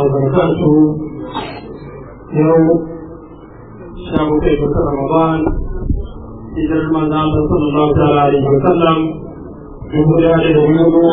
وبركاته يوم شهر كيف رمضان hijirar manzan Allah sallallahu ta'ala alaihi wa sallam dubu da da yugo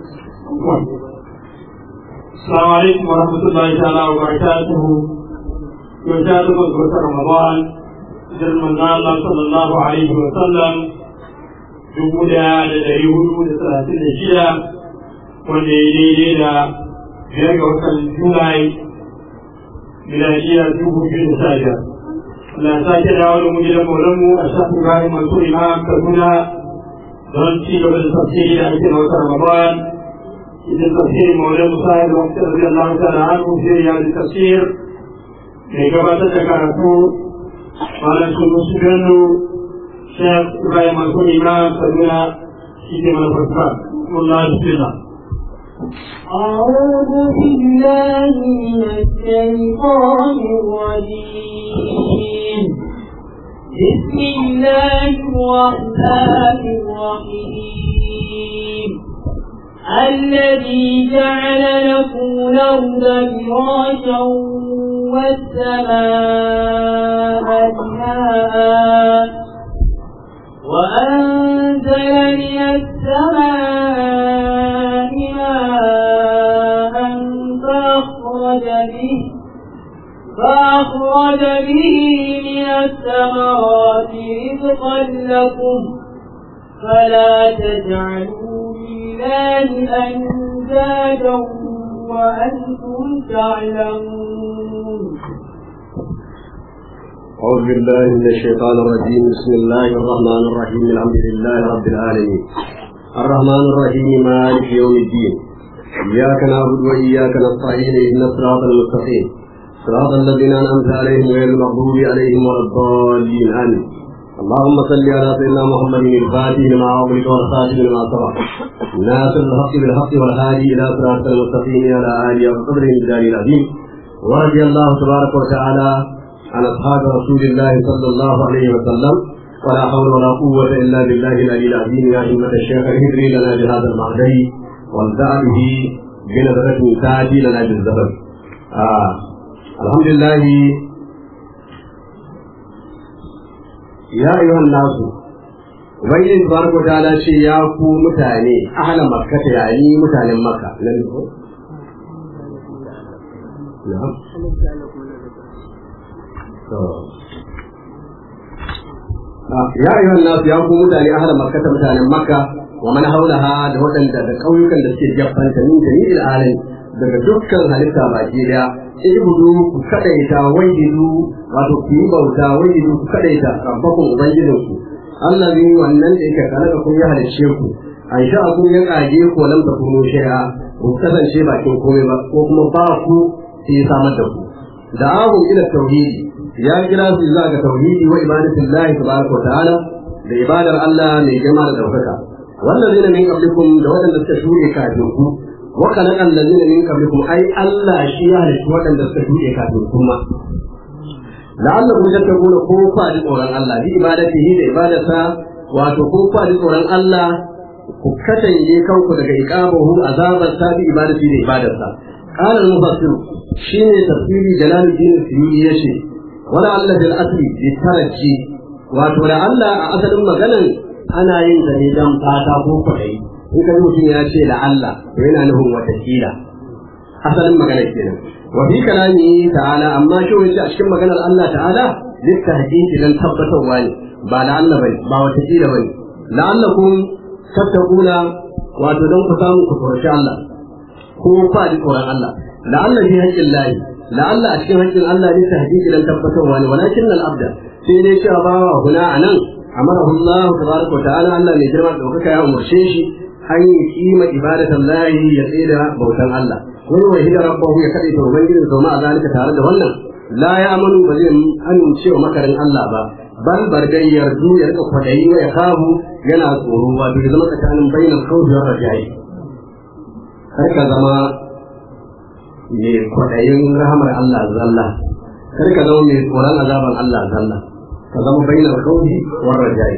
Assalamu alaikum wa rahmatullahi ta'ala wa barakatuhu yau ta zuba ga Ramadan hijirar manzan Allah sallallahu alaihi wa sallam dubu da da dari hudu da talatin da shida wanda ya daidai da biyar ga watan Julai miladiyar dubu biyu da sha biyar. Allah sake dawo da mu gidan maulanmu a shafin bayan masu imam kaduna don ci gaba da tafsiri da ake na wata ramadan idan tafsiri maulan musa da wata rabi Allah ta da hannu sai ya da tafsir mai gabatar da karatu malam sunu su gano shaf ibrahim masu imam kaduna shi ke mana farfa wallahi bismillah أعوذ بالله من الشيطان الرجيم بسم الله الرحمن الرحيم الذي جعل لكم الأرض فراشا والسماء بناء وأنزل من السماء ماء فأخرج به فأخرج به من الثمرات رزقا لكم فلا تجعلوا لله أندادا وأنتم تعلمون أعوذ بالله من الشيطان الرجيم بسم الله الرحمن الرحيم الحمد لله رب العالمين الرحمن الرحيم مالك يوم الدين إياك نعبد وإياك نستعين اهدنا الصراط المستقيم صراط الذين أنعمت عليهم غير المغضوب عليهم ولا الضالين آمين اللهم صل على سيدنا محمد الفاتح لما أغلق والخاتم لما سبق ناصر الحق بالحق والهادي إلى صراط المستقيم على آله وقدره الجلال العظيم ورضي الله تبارك وتعالى عن أصحاب رسول الله صلى الله عليه وسلم ولا حول ولا قوة إلا بالله العلي العظيم يا همة الشيخ الهدري لنا بهذا المعدي وانزع به بنظرة تأتي لنا بالزهر آه. الحمد لله يا أيها الناس Ubangiji tabaraka wa ta'ala ce ya ku mutane ahlan makka ta yani mutanen makka nan ko na'am ya ayyuhan nas ya ku mutane ahlan makka ta mutanen makka wa man haulaha da waɗanda da ƙauyukan da suke jaffanta min jami'il alamin daga dukkan halitta baki daya ibudu ku kadaita waididu wato ku yi bauta waididu ku kadaita rabbakum ubangijinku allazi wannan da yake kalaka kun ya halicce ku an sha kun ya kage ku lam takunu shay'a ku kasance bakin komai ba ko kuma ba ku sai samar da ku da ahu ila tauhidi ya kira su zuwa ga tauhidi wa ibadatillahi tabaraka wa ta'ala da ibadar Allah mai girma da daukaka wallazina min qablikum da wadanda suka shure kafin ku wa khalaqa allazina min qablikum ai Allah shi ya halitta wadanda suka shure kafin ku ma la'allakum tattaquna ko fa da tsoron Allah bi ibadatihi da ibadarsa wato ko fa da tsoron Allah ku katange kanku daga iqabahu azabar ta bi ibadati da ibadarsa qala al-mufassir shine tafsiri jalaluddin suyuti yace wala Allah bil asli bi taraji wato da Allah a asalin maganan ana yin da ne dan fata ko kwadai in ka mutum ya ce da Allah to yana nufin wata kila asalin maganar kenan وفي كلامه تعالى أما شو يجي أشكم مكان الله تعالى للتحقيق لن تبتوا واني با لعل بني با وتجيل بني لعلكم تتقون وتدون قسام كفر شاء الله هو فادي قرآن الله لعل في حق الله لعل أشكم حق الله للتحقيق لن تبتوا واني ولكن الأبد في ليش أبا هنا عنا أمره الله تبارك وتعالى أن يجرم دوكك يا أمر شيشي أن يقيم عبادة الله يسير بوتان الله wani wai hidar rabbahu ya kaɗe ta ubangijin zaune a zalika tare da wannan la ya amanu ba zai amince wa makarin Allah ba bal bargai yardu ya rika kwadayi wa ya kahu yana tsoro ba bai zama tsakanin bainar kawai da rajayi kar ka zama mai kwadayin rahamar Allah zalla kar ka zama mai tsoron azaban Allah zalla ka zama bainar kawai wa rajayi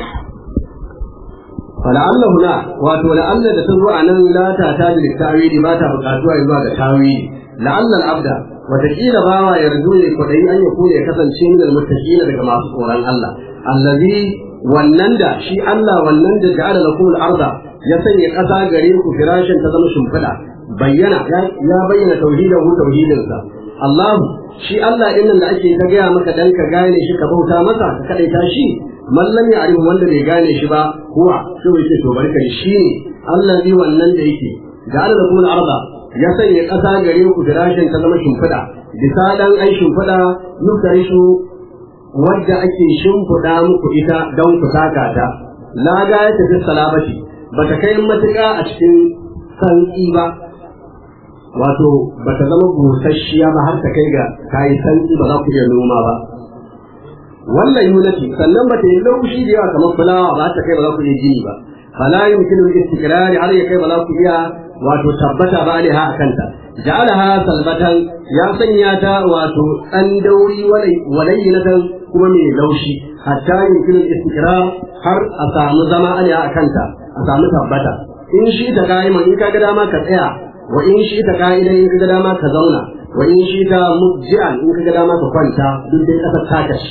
فلعله لا wato la'alla da ta zo a nan la ta ta da tawili ba ta buƙatuwa zuwa ga tawili la'alla al-abda wataƙila bawa yarju ne kwaɗayi an ya ya kasance min al-muttaqina daga masu tsoron Allah allazi wannan da shi Allah wannan da ja'ala lakum al-arda ya sanya ƙasa gare ku firashin ta zama shimfiɗa bayyana ya bayyana tauhidahu tauhidinsa Allahu shi Allah din nan da ake ta gaya maka dan ka gane shi ka bauta masa ka kadaita shi mallam ya arifu wanda bai gane shi ba kuwa shi yake to barka shi ne allazi wannan da yake ja'ala lakum al-arda ya sanya ƙasa gare ku firashin ta zama shimfiɗa bisa dan ai shimfiɗa yukarishu wadda ake shimfiɗa muku ita don ku taka ta la ga ya tafi salabati ba ta kai matuƙa a cikin santsi ba wato ba ta zama busasshiya ba har ta kai ga kayi santsi ba za ku iya noma ba wannan yunati sannan ba ta yi laushi da yawa kamar fulawa ba ta kai ba za ku iya gini ba fala yumkinu istiqrari har ya kai ba za ku iya wato tabbata ba alaiha a kanta ja'alaha salbatan ya sanya ta wato dan dauri walayyinatan kuma mai laushi hatta yumkinu istiqrar har a samu zama alaiha a kanta a samu tabbata in shi ta ka'iman in ka ga dama ka tsaya wa in shi ta ka'idan in ka ga dama ka zauna wa in shi ta mujji'an in ka ga dama ka kwanta duk dai kasar taka shi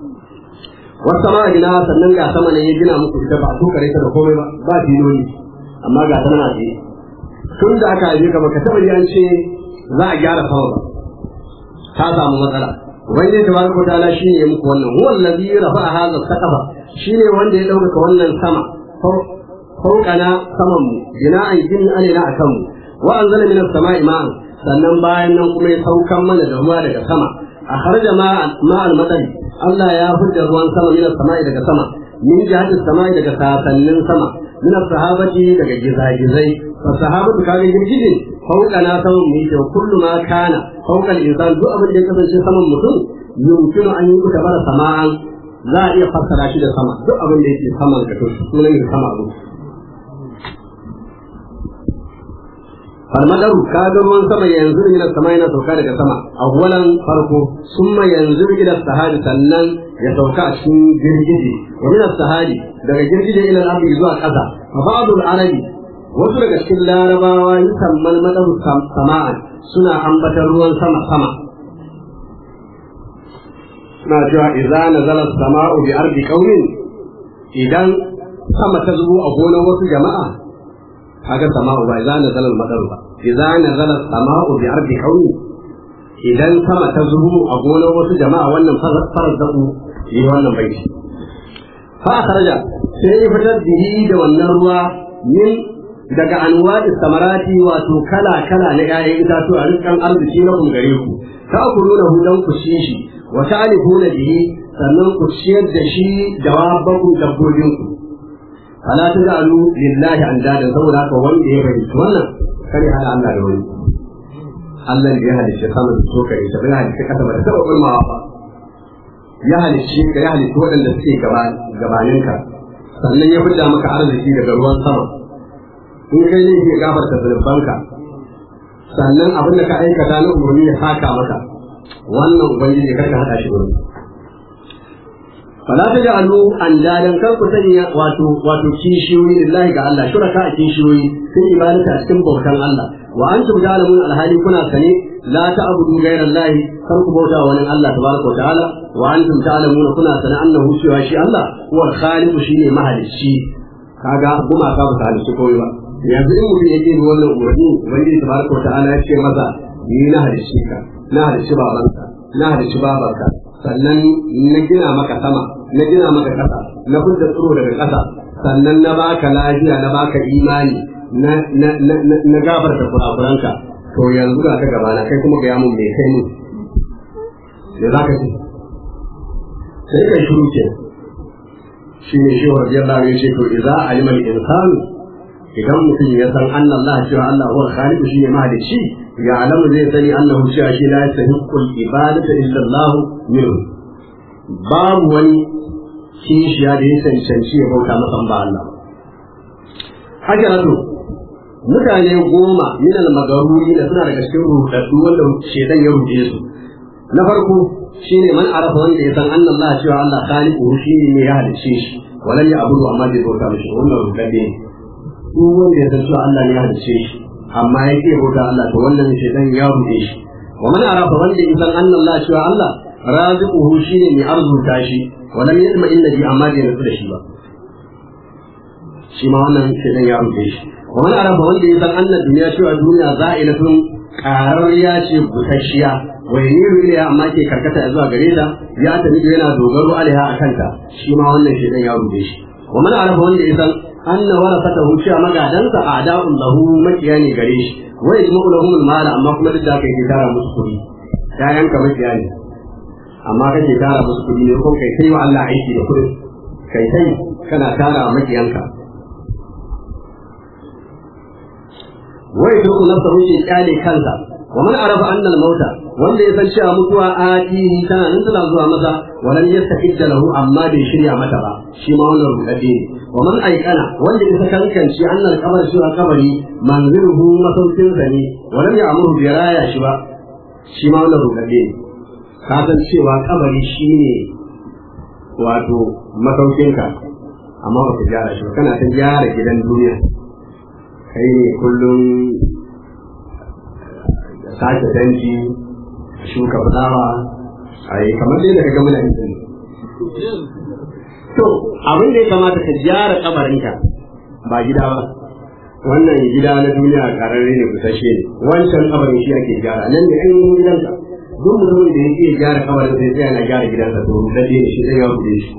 wasu sama gina sannan ga sama ne ya gina muku ita ba a tukare ta da komai ba ba filoli amma ga ta na tsaye tun da aka haife ka baka taɓa an ce za a gyara sama ba ta samu matsala ubangiji tabaraka ta'ala shine ya muku wannan huwa allazi rafa'a hadha saqafa shine wanda ya dauka wannan sama fawqana saman mu bina'an jin alina akan mu wa anzala minas sama'i ma'an sannan bayan nan kuma ya saukan mana da ruwa daga sama a kharaja ma'al madari Allah ya fitar ruwan sama minas sama'i daga sama min jihatis sama'i daga sasannin sama min sahabati daga gizagizai fa sahabatu kaga girgije fauka na saman mu yake kullu ma kana fauka insan duk abin da ya kasance saman mutum yumkinu an yi kuta bara sama'an za a iya fassara shi da sama duk abin da yake saman ka to sunan shi sama abu falmadaru kaga ruwan sama yanzu min sama yana sauka daga sama awwalan farko summa yanzu ila sahabi sannan ya sauka a cikin girgije wa min sahabi daga girgije ila al-ardi zuwa ƙasa fa ba'd al-arabi wasu daga cikin larabawa yusammal madaru sama'a suna ambatar ruwan sama sama suna cewa idza nazala as-sama'u bi ardi qaumin idan sama ta zubo a gonar wasu jama'a kaga sama'u ba idza nazala al-madaru ba idza nazala as-sama'u bi ardi qaumin idan sama ta zubo a gonar wasu jama'a wannan farar zaku yi wannan baiti fa kharaja sai ya fitar dihi da wannan ruwa min daga anwa'i samarati wato kala kala na ƴaƴan itatuwa rizqan arziki na kun gare ku ta kuluna hu dan ku ci shi wa ta'rifuna bihi sannan ku ciyar da shi dawabakum dabbobin ku fala taj'alu lillahi andadan saboda haka wanda ya fahimci wannan kare hada Allah da wani Allah da ya halicce sama da so kare ta bai halicce kasa ba ta taba kulmawa ba ya halicce ka ya halicce waɗanda suke gabaninka sannan ya fidda maka arziki daga ruwan sama in kai ne ke gafarta zunubanka sannan abin da ka aikata na umarni ya saka maka wannan ubangiji kar ka hada shi gurin fala ta ja'alu an dadan kar ku sanya wato wato kishiyoyi lillahi ga Allah shuraka a kishiyoyi sun ibadata a cikin bautan Allah wa antum ta'lamun alhali kuna sane la ta'budu ghayra Allah kar ku bauta wani Allah tabaraka wa ta'ala wa antum ta'lamun kuna sane annahu cewa shi Allah huwa al-khaliq shine mahalicci kaga kuma ka ba halicci koyi ba yanzu in mutum yake bi wannan umarni ubangiji tabaraka wa ta'ala ya ce masa ni na halicci ka na halicci babanka na halicci babanka sannan na gina maka sama na gina maka ƙasa na fudda tsiro daga ƙasa sannan na baka lafiya na baka imani na na na na gafarta kurakuranka to yanzu ga ka gabana kai kuma ga yamun mai kai mun da za ka ce sai kai shiru ke shi ne shi wa radiyallahu anhu ya ce to idza alima al-insan idan mutum ya san anna Allah cewa Allah huwa khaliq shi ne mahalicci ya alamu zai sani annahu cewa shi la yastahiqqu al-ibadata illa Allah minhu babu wani kishiya da ya cancanci ya bauta masa ba Allah haka nan mutane goma min al-magaruri da suna daga cikin rudaddu wanda shedan ya rude su na farko shine man arafa wanda ya san anna Allah cewa Allah khaliqu shi ne ya halicce shi walan ya abudu amma bai bauta mishi wannan rudadde ne duk wanda ya san cewa Allah ne ya halice shi amma ya ke bauta Allah to wannan shaitan ya ruɗe shi wa man arafa wanda idan anna Allah cewa Allah raziquhu shine mai arzuta shi wa lam yatma illa bi amma da yarda da shi ba shi ma wannan shaitan ya ruɗe shi wa man arafa wanda idan anna duniya cewa duniya za'ilatun qarariya ce busasshiya wa yamiru ilayha amma ke karkata zuwa gare ta ya tafi yana dogaro alaiha akanta shi ma wannan shaitan ya ruɗe shi wa man arafa wanda idan anna warasatahu cewa magadansa a'da'un lahu makiya ne gare shi wa yajma'u lahum al-mala amma kuma duk da haka yake tara musu kuɗi yayan ka makiya ne amma kake tara musu kuɗi ne ko kai kai wa Allah aiki da kuɗin kai kai kana tara makiyanka wa yadruku nafsahu shi kyale kansa wa man arafa anna al-mauta wanda ya san cewa mutuwa atihi tana nan tana zuwa masa walan yastaqidda lahu amma bai shirya mata ba shi ma wannan rudade ne wa man aikana wanda ya kankanci annal kabar shi a kabari manziruhu masaukin sa ne walam ya'muru bi raya shi ba shi ma wannan rudade ne ka san cewa kabari shine wato masaukinka amma ba ka gyara shi ba kana ta gyara gidan duniya kai ne kullum sake danji shuka fulawa a yi kamar dai daga gama da to abin da ya kamata ka gyara kabarinka ba gida ba wannan gida na duniya kararre ne kusashe ne wancan kabarin shi ake gyara nan da an yi gidanka duk mutumin da yake gyara kabarin sai tsaya na gyara gidansa to rudade ne shi zai ya rude shi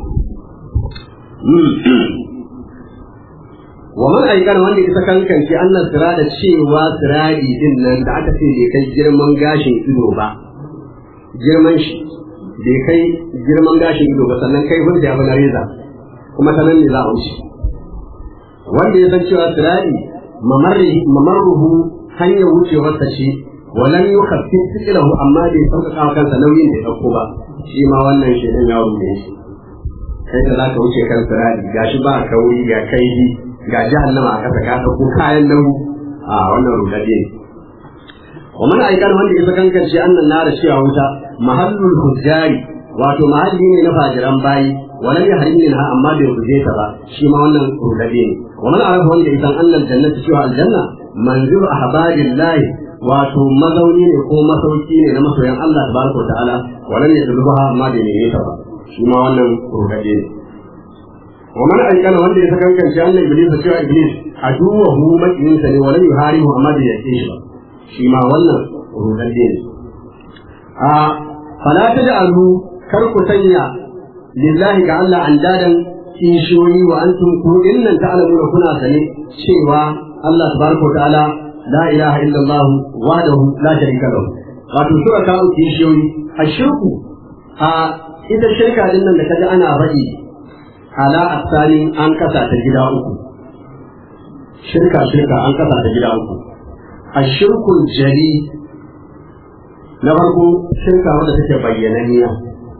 wa man aikana wanda isa kankance annan sirada cewa siradi din nan da aka ce bai kai girman gashin ido ba girman shi bai kai girman gashin ido ba sannan kai hujja ba na reza kuma ta nan ne za a wuce wanda ya san cewa siradi mamarruhu hanyar wucewarsa ce walan yi kafin tsikilahu amma bai sauƙaƙa wa kansa nauyin da ya ɗauko ba shi ma wannan shi ɗin ya rume shi kai da za ka wuce kan siradi gashi ba kauri ga kaihi ga jahannama a kasa ka ɗauko kayan nauyi a wannan rudade ne wa man aikan wanda ya sakankan shi annan nara cewa wuta mahallul hujjari wato mahalli ne na fajiran bayi walam yahrim minha amma bai guje ta ba shi ma wannan rudade ne wa man arafa wanda ya san annal jannatu cewa aljanna manzil ahbarillahi wato mazauni ne ko masauki ne na masoyan Allah tabaraka wa ta'ala walam yadluha amma bai neme ta ba shi ma wannan rudade ne ومن أيقن وند يتكلم شأن إبليس سوى إبليس عدوه مكين سني ولم يهارمه أما دي يكيش شيما ولا رودين آه فلا تجعلوا كركو سنيا لله كعل أندادا kishiyoyi wa antum ku innan ta'lamuna kuna sane cewa Allah tabaraka wa ta'ala la ilaha illallah wahdahu la sharika lahu wato sura ka kishiyoyi ashirku a ita shirka din nan da kaji ana faɗi ala asalin an kasa ta gida uku shirka shirka an kasa ta gida uku a shirkul jari na farko shirka wanda take bayyananniya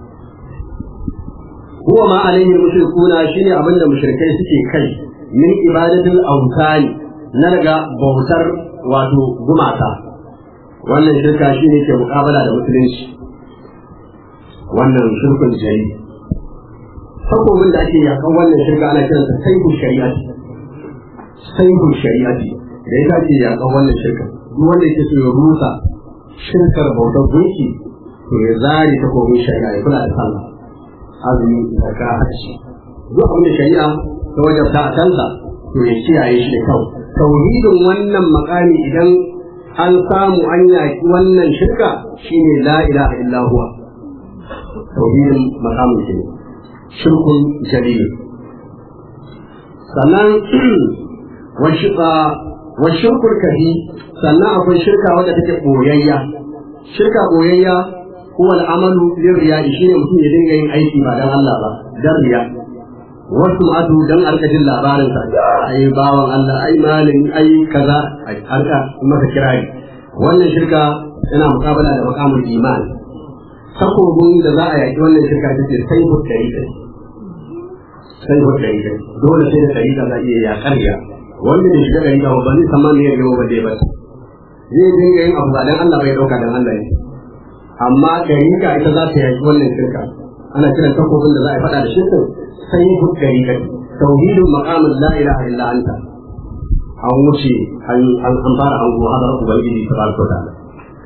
huwa ma alaihi mushrikuna shine abinda mushrikai suke kai min ibadatul awtani na daga bautar wato gumaka wannan shirka shine ke mukabala da musulunci wannan shirkul jari takobin da ake yakan wannan shirka ana kiransa saihu shari'ati saihu shari'ati da ita ake yakan wannan shirka duk wanda yake so ya rusa shirkar bautar gunki to ya zare takobin shari'a ya kula da sallah azumi da ka hajji duk abin da shari'a ta wajabta a kansa to ya kiyaye shi da kyau tauhidin wannan makami idan an samu an yaki wannan shirka shine la ilaha illa huwa tauhidin makamin shi ne shirkun jalil sannan wa shirkul kafi sannan akwai shirka wadda take boyayya shirka boyayya huwa al'amalu lirriya shine mutum ya dinga yin aiki ba dan Allah ba dan riya wasu adu dan arkajin labarin sa ai bawan Allah ai malami ai kaza ai harka maka kirari wannan shirka yana mukabala da makamul iman takobin da za a yaki wannan shirka ta ce sai mu dari kai sai mu dari kai dole sai da dari za a iya yakar ya wanda ne shiga dari ba ba ni sama ne ya ba dai ba zai dinga yin abu ba dan Allah bai dauka dan Allah ne amma dari ka ita za ta yaki wannan shirka ana kiran takobin da za a faɗa da shirkin sai mu dari kai tauhidul maqamul la ilaha illa anta an wuce an fara an go hadar ubangiji tabaraka wa ta'ala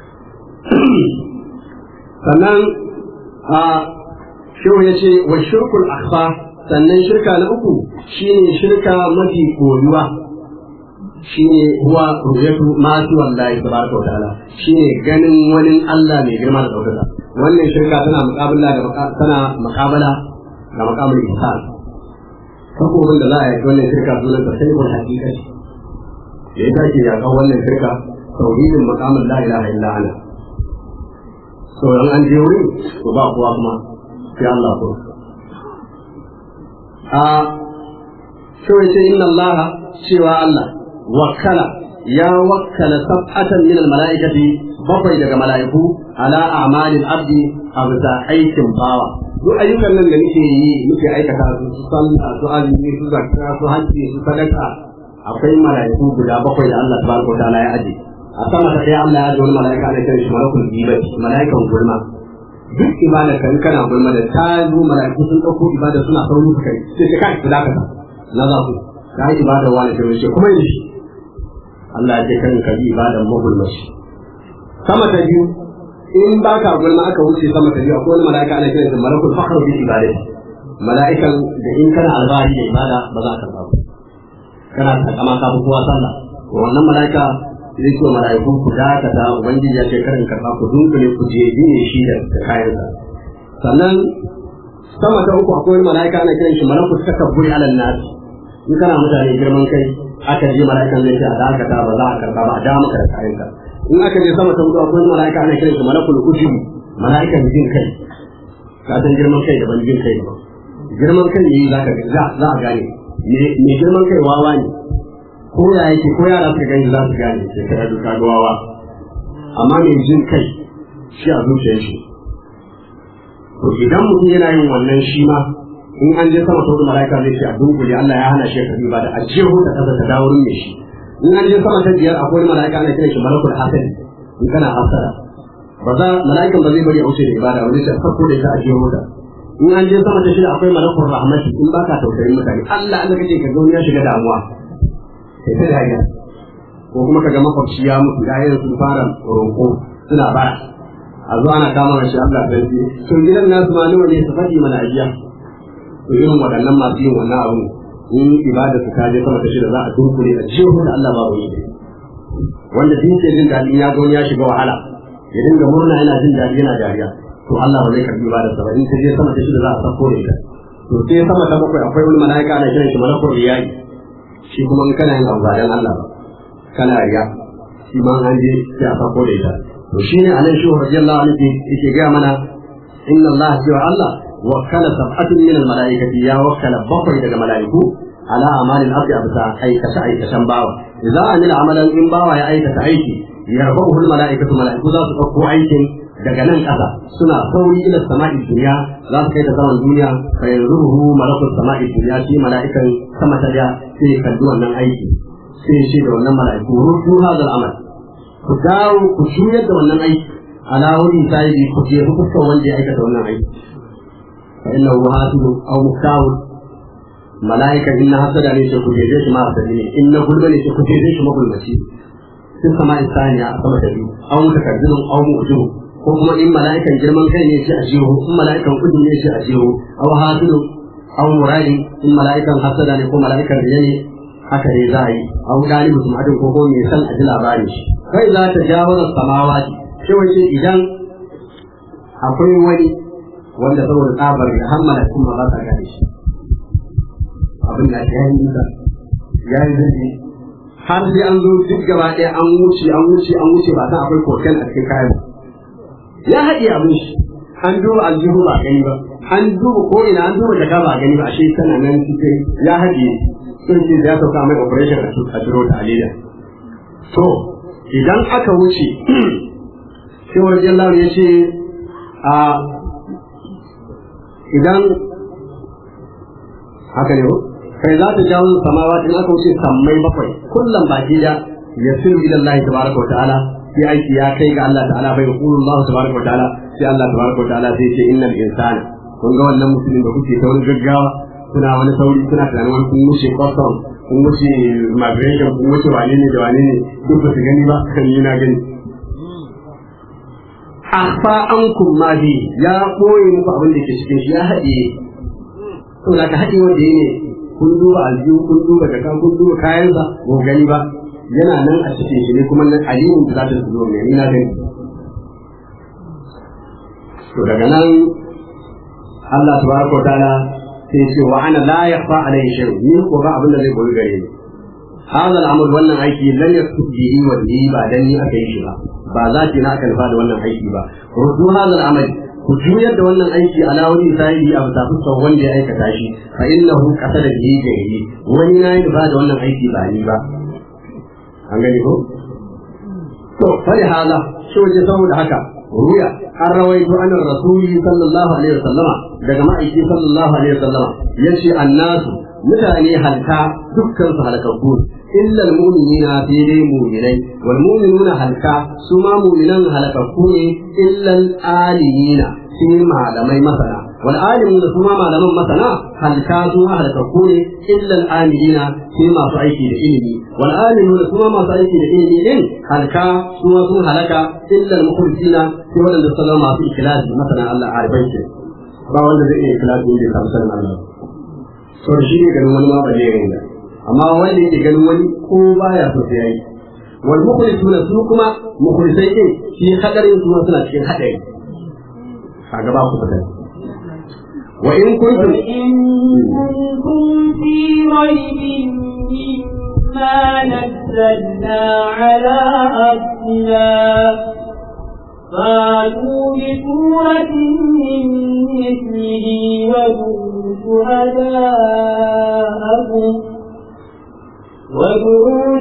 sannan a shehu ya ce wa shirkul akhfa sannan shirka na uku shine shirka mafi koyuwa shine huwa ru'yatu ma fi wallahi tabaraka wa ta'ala shine ganin wani Allah mai girma da daukaka wannan shirka tana muqabala da tana muqabala da maqamul ihsan takobin da za a yi wannan shirka sunan ta sai hakika ce da ya tashi ya kawo wannan shirka tauhidin maqamul la ilaha illa ana to in an je wuri to ba kowa kuma sai Allah ko a so yace inna Allah cewa Allah wakkala ya wakkala sab'atan min al-mala'ikati bakwai daga mala'iku ala a'malil abdi a bisa aikin bawa duk ayyukan nan da nake yi muke aikata su su sallah su azumi su zakka su hajji su sadaka akwai mala'iku guda bakwai da Allah tabaraka wa ta'ala ya aje a sama ta ɗaya Allah ya aje wani mala'ika ana kiran shi malakul gibati mala'ikan gulma duk ibada kan kana gulma da ta zo mala'iku sun ɗauko ibada suna sauri su kai sai ka kai da ka na za ku ka yi ibada wani ta wuce kuma yi shi Allah ya ce kan ka yi ibada magulmashi sama ta biyu in ba ka gulma aka wuce sama ta biyu akwai wani mala'ika ana kiran shi malakul fakhr bi ibadati mala'ikan da in kana alfahari da ibada ba za ka karɓa ba kana takama ka fi kowa sallah wannan mala'ika zai ce mala'iku ku dakata ubangiji ya ce karin karɓa ku dunkule ku je biye shi da kayansa sannan sama ta uku akwai wani mala'ika ana kiran shi malaku takabburi alal nas in kana mutane girman kai aka je mala'ikan zai ce a dakata ba za a karɓa ba a da maka da kayanka in aka je sama ta hudu akwai wani mala'ika ana kiran shi malakul ujubi mala'ikan jin kai ka san girman kai daban jin kai daban girman kai ne za ka za a gane me girman kai wawa ne ko ya yake ko yara suka gani za su gane sai ka duka gawawa amma mai jin kai shi a zuciyar shi to idan mutum yana yin wannan shi ma in an je sama sautin mala'ika zai ce a dunkule Allah ya hana shi ka ba da ajiyar ta kasa ta dawo ne shi in an je sama ta biyar akwai mala'ika ana kiran shi malakul hasad in kana hasada ba za mala'ikan ba zai bari a wuce da ibada ba zai ce farko da ita ajiyar mota in an je sama ta shida akwai malakul rahmati in baka tausayin mutane Allah Allah kace ka ga ya shiga damuwa sai ta dariya ko kuma kaga makwabci ya mutu ya yin sun fara roƙo suna bara a zo ana kama shi Allah sai ce to gidan nasu ma nawa ne su faɗi mana ajiya to irin waɗannan masu yin wannan abu in ibada su ta je sama ta shida za a dunkule a jiho da Allah babu yi wanda din ke jin daɗi ya ga ya shiga wahala ya dinga murna yana jin daɗi yana dariya to Allah ba zai karbi ibada sa ba in ta je sama ta shida za a sako da ita to sai sama ta bakwai akwai wani mala'ika ana kiran shi malakul riyayi shi kuma in kana yin abu ba dan Allah ba kana riya shi ma an je sai a sako da ita to shine anan shi radiyallahu anhu yake ga mana inna Allah wa Allah wakkala sab'atun min al-mala'ikati ya wakkala bakwai daga mala'iku ala amali al-abdi abta aikata aikatan bawa idza amila amalan in bawa ya aikata aiki yarbahu al-mala'ikatu mala'iku za su dauko aikin daga nan ƙasa suna sauri ila sama'i duniya za su kai ta saman duniya fa yanzuruhu malakul sama'i duniya shi mala'ikan sama ta da sai kalli wannan aiki sai shi da wannan mala'iku rudu hadal amal ku dawo ku juyar da wannan aiki ala wani sai ku je ku fuskar wanda ya aikata wannan aiki fa innahu hasibu aw muktawu mala'ikan inna hasada ne sai ku je shi ma hasadi ne inna gulma ne sai ku je shi magulmaci sun sama'i saniya a sama da biyu aw mutakaddilun aw mu'jibu ko kuma in mala'ikan girman kai ne shi a jiho in mala'ikan kudi ne shi a jiho aw hasidu aw muradi in mala'ikan hasada ne ko mala'ikan riya ne haka ne za a yi aw dalibu sumadin ko ko mai san a ji labarin shi kai za ta jawo da samawati shi wace idan akwai wani wanda saboda tsabar da har mala'ikun ba za ta gane shi abin da ya yi nisa ya yi zurfi har sai an zo duk gaba ɗaya an wuce an wuce an wuce ba san akwai koken a cikin kayan ya haɗe abin shi an duba aljihu ba gani ba an duba ko ina an duba jaka ba gani ba ashe tana nan cikin ya haɗe sun ce ya sauka mai operation a turo ta alida to idan aka wuce sai wani jallar ya ce a idan haka ne kai za ta jawo samawa in aka wuce sammai bakwai kullum baki da yasiru ila Allah tabaraka wa ta'ala sai aiki ya kai ga Allah ta'ala bai yaqulu Allah tabaraka wa ta'ala sai Allah tabaraka wa ta'ala sai ce innal insana kun ga wannan musulmin da kuke ta wani gaggawa kuna wani sauri kuna tunanin wani kun mushe kwastam kun wuce migration kun wuce wane ne da wane ne duk ba su gani ba kan yi na gani akhfa ankum ma bi ya koyi muku abin da ke cikin shi ya haɗe to da ka haɗe wanda ne kun duba aljihu kun duba da kan kun duba kayansa ba gani ba yana nan a cikin shi ne kuma nan alimin da za ta zo ne ni na gani to daga nan Allah tabaraka wa ta'ala sai ce wa ana la yakhfa alayhi shay'un ni ko ba abin da zai goyi gare ni hada al'amal wannan aiki lan yaktub bihi wa bihi ba dan ni aka yi shi ba ba za ki na aka nufa da wannan aiki ba rudu hada al'amal ku juyar da wannan aiki ala wani sahibi a bisa fuskar wanda ya aikata shi fa innahu qasada bihi gairi wani na yi nufa da wannan aiki ba ni ba an gani ko to fa hada shi waje saboda haka ruya an rawaito an rasuli sallallahu alaihi wasallama daga ma'aiki sallallahu alaihi wasallama yace annasu mutane halka dukkan su halakakku illa almu'minina fi dai mu'minai wal mu'minuna halka su ma mu'minan halakakku ne illa alimina fi malamai masana wal alimuna su ma malaman masana halka su ma halakakku ne illa al'amilina fi masu aiki da ilimi wal alimuna su ma masu aiki da ilimi din halka su ma sun halaka illa al-mukhlisina fi wadanda sallama masu ikhlasi masana Allah arifai ce ba wanda zai iya ikhlasi da kamsan Allah to shi ne ganin wani ma ba zai rinda amma wanda yake ganin wani ko baya so sai yayi wal mukhlisuna su kuma mukhlisai din shi hadarin su suna cikin hadari kaga ba ku fita wa in kuntum وإن كنتم في ريب مما نزلنا على أبدنا فاتوا بسورة من مثله وادعوا شهداءكم وادعوا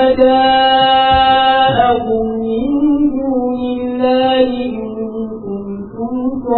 شهداءكم من دون الله إن كنتم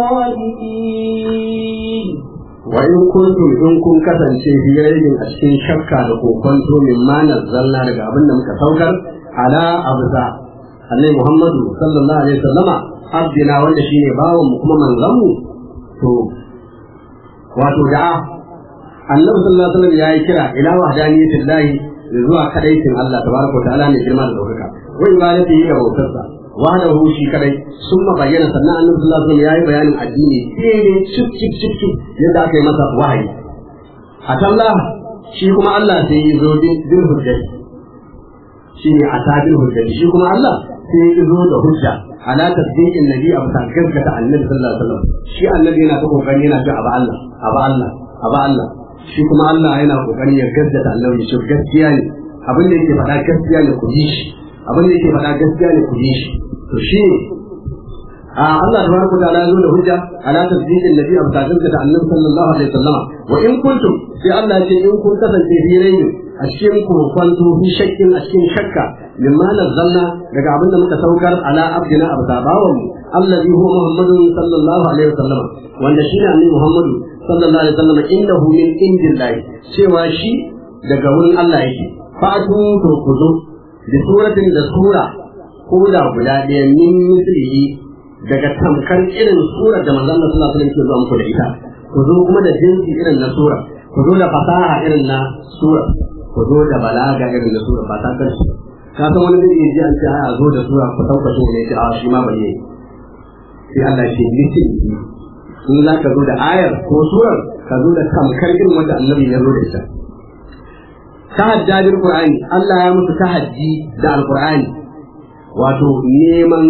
صادقين وإن كنتم إن كن kasance fi raibin a cikin shakka da kokonto min ma nazzalna daga abin da muka saukar ala abza annabi Muhammadu sallallahu alaihi wasallama abdina wanda shine bawan mu kuma manzon mu to wato da'a annabi sallallahu alaihi wasallam yayi kira ila wahdaniyatillahi zuwa kadaitin Allah tabaraka wa ta'ala ne girma da daukaka wa ibadatihi da bautarsa wahdahu shi kadai summa bayyana sannan annabi sallallahu alaihi wasallam yayi bayanin addini daidai cip cip cip cip yadda aka yi masa wahayi atallah shi kuma Allah sai ya zo bil hujjati shi ne asabil hujjati shi kuma Allah sai ya zo da hujja ala tasdiqin nabi abu ta gaskata annabi sallallahu alaihi wasallam shi annabi yana ta kokari yana ga abu Allah abu Allah abu Allah shi kuma Allah yana kokari ya gaskata annabi shi gaskiya ne abin da yake faɗa gaskiya ne ku yi shi abin da yake faɗa gaskiya ne ku yi shi to shi ne a Allah tabaraka ta'ala ya zo da hujja ala tasdiqin nabi abu ta gaskata annabi sallallahu alaihi wasallam wa in kuntum sai Allah ya ce in kun kasance fi rayin a cikin kurkwanto fi shakkin a cikin shakka mimma nazzalna daga abin da muka saukar ala abdina abu tabawan allazi huwa muhammadun sallallahu alaihi wasallam wanda shi ne annabi muhammadu sallallahu alaihi wasallam innahu min indillahi cewa shi daga wurin Allah yake fatu to kuzo da suratin da sura ko da guda ɗaya min mislihi daga tamkar irin surar da manzon Allah sallallahu alaihi wasallam ke zuwa muku da ita ku zo kuma da jinsi irin na sura ku zo da fasaha irin na sura ku zo da balaga irin na sura ba ta karshe ka san wani zai ji an ce a zo da sura ku sauka shi ne ce a shi ma bai yi sai Allah ce litin in za ka zo da ayar ko surar ka zo da tamkar irin wanda annabi ya zo da ita tahajjadin qur'ani Allah ya musu tahajji da alqur'ani wato neman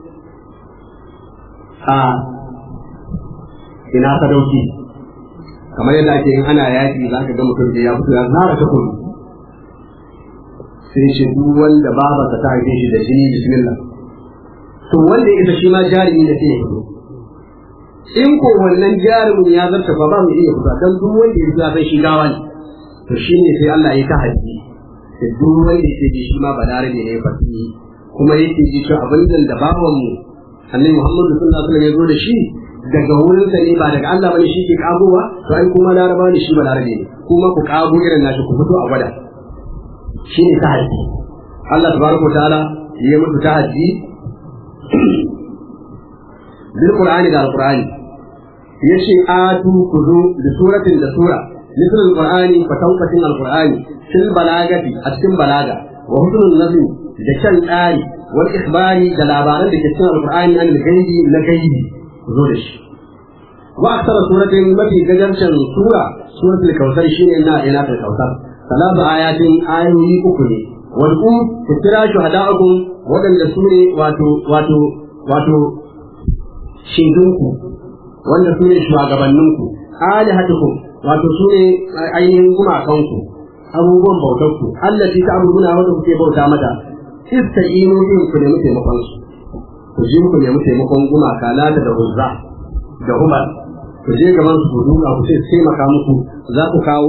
a ina sadauki kamar yadda ake yin ana yaƙi za ka ga mutum da ya fito ya zara ta kudu sai shi duk wanda babarsa ta haife shi da jini bismillah to wanda ya isa shi ma jarumi da sai ya fito in ko wannan jarumin ya zarta ba ba mu iya fita dan duk wanda ya fita sai shi gawa ne to shi ne sai Allah ya ta haji da duk wanda ya ji shi ma balarabe ne fasi kuma yake ji cewa abin da baban mu annabi Muhammad sallallahu alaihi wasallam ya zo da shi daga wurin sa ne ba daga Allah bane shi ke kagowa to ai kuma laraba ne shi balarabe ne kuma ku kago irin nashi ku fito a gwada shi ne ta haji Allah tabaraka ta'ala ya mutu ta haji bil qur'ani da alqur'ani yace atu kuzu da suratin da sura مثل القرآن فتوقة القرآن في البلاغة أتم بلاغة وحسن النظم دشان آي والإخبار دلابارا دكتن القرآن عن الغيب لغيب زورش وأكثر سورة ما في جدرشن سورة سورة الكوثر شين إنا إنا الكوثر ثلاث آيات آيوي أكني والأم تترى شهداءكم ودن سورة واتو واتو واتو شيدونكم wanda su ne shugabanninku alihatukum wato su ne ainihin gumakanku abubuwan bautarku allati ta abubuwa wanda kuke bauta mata istaqinu bin ku nemi taimakon su ku je ku nemi taimakon gumaka lata da uzza da hubal ku je gaban su duka ku sai taimaka muku za ku kawo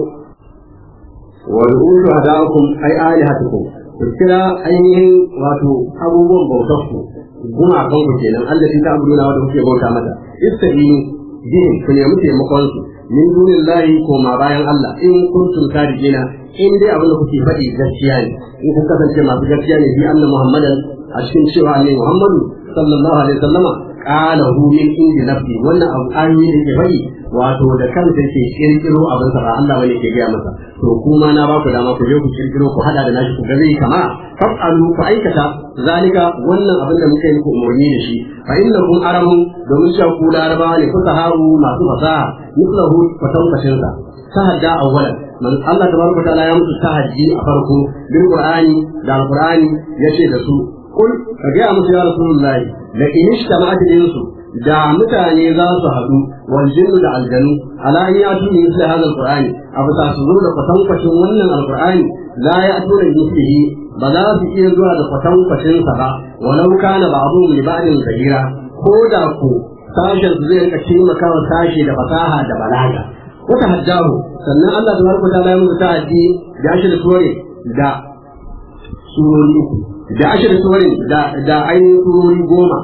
wa ru'udu hada'akum ay alihatukum ku kira ainihin wato abubuwan bautarku gumakanku kenan allati ta abubuwa wanda kuke bauta mata istaqinu bin ku nemi taimakon su min dunillahi ko ma bayan Allah in kuntum sadiqina in dai abin da kuke faɗi gaskiya ne in kun kasance masu gaskiya ne bi anna muhammadan a cikin cewa ne muhammadu sallallahu alaihi wasallama qala hu min indi nafsi wannan abu ayoyi da ke faɗi wato da kansa yake kirkiro abin sa ba Allah bane ke gaya masa to kuma na ba ku dama ku je ku kirkiro ku hada da nashi ku ga zai kama fasalu ku aikata zalika wannan abin da muka yi muku umarni da shi fa innakum aramun domin cewa ku larabawa ne kusa haru masu fasaha mislahu fatankashin sa tahadda awwalan man Allah tabaraka ta'ala ya musu tahaddi a farko bil qur'ani da alqur'ani yace da su kul ka ga musu ya rasulullahi la in ishtama'at insu da mutane za su haɗu wal jinnu da aljanu ala an yatu min misli hadha alqur'ani abu ta su zo da kwatankwacin wannan alqur'ani la ya'tu da mislihi ba za su iya zuwa da kwatankwacin sa ba walau kana ba'dhum li ba'din zahira ko da ku sashen su zai rika taimaka wa sashe da fasaha da balaga wata hajjahu sannan Allah tabaraka ta'ala ya musu ta'addi da ashe da suware da surori uku da ashe da suware da da ainihin surori goma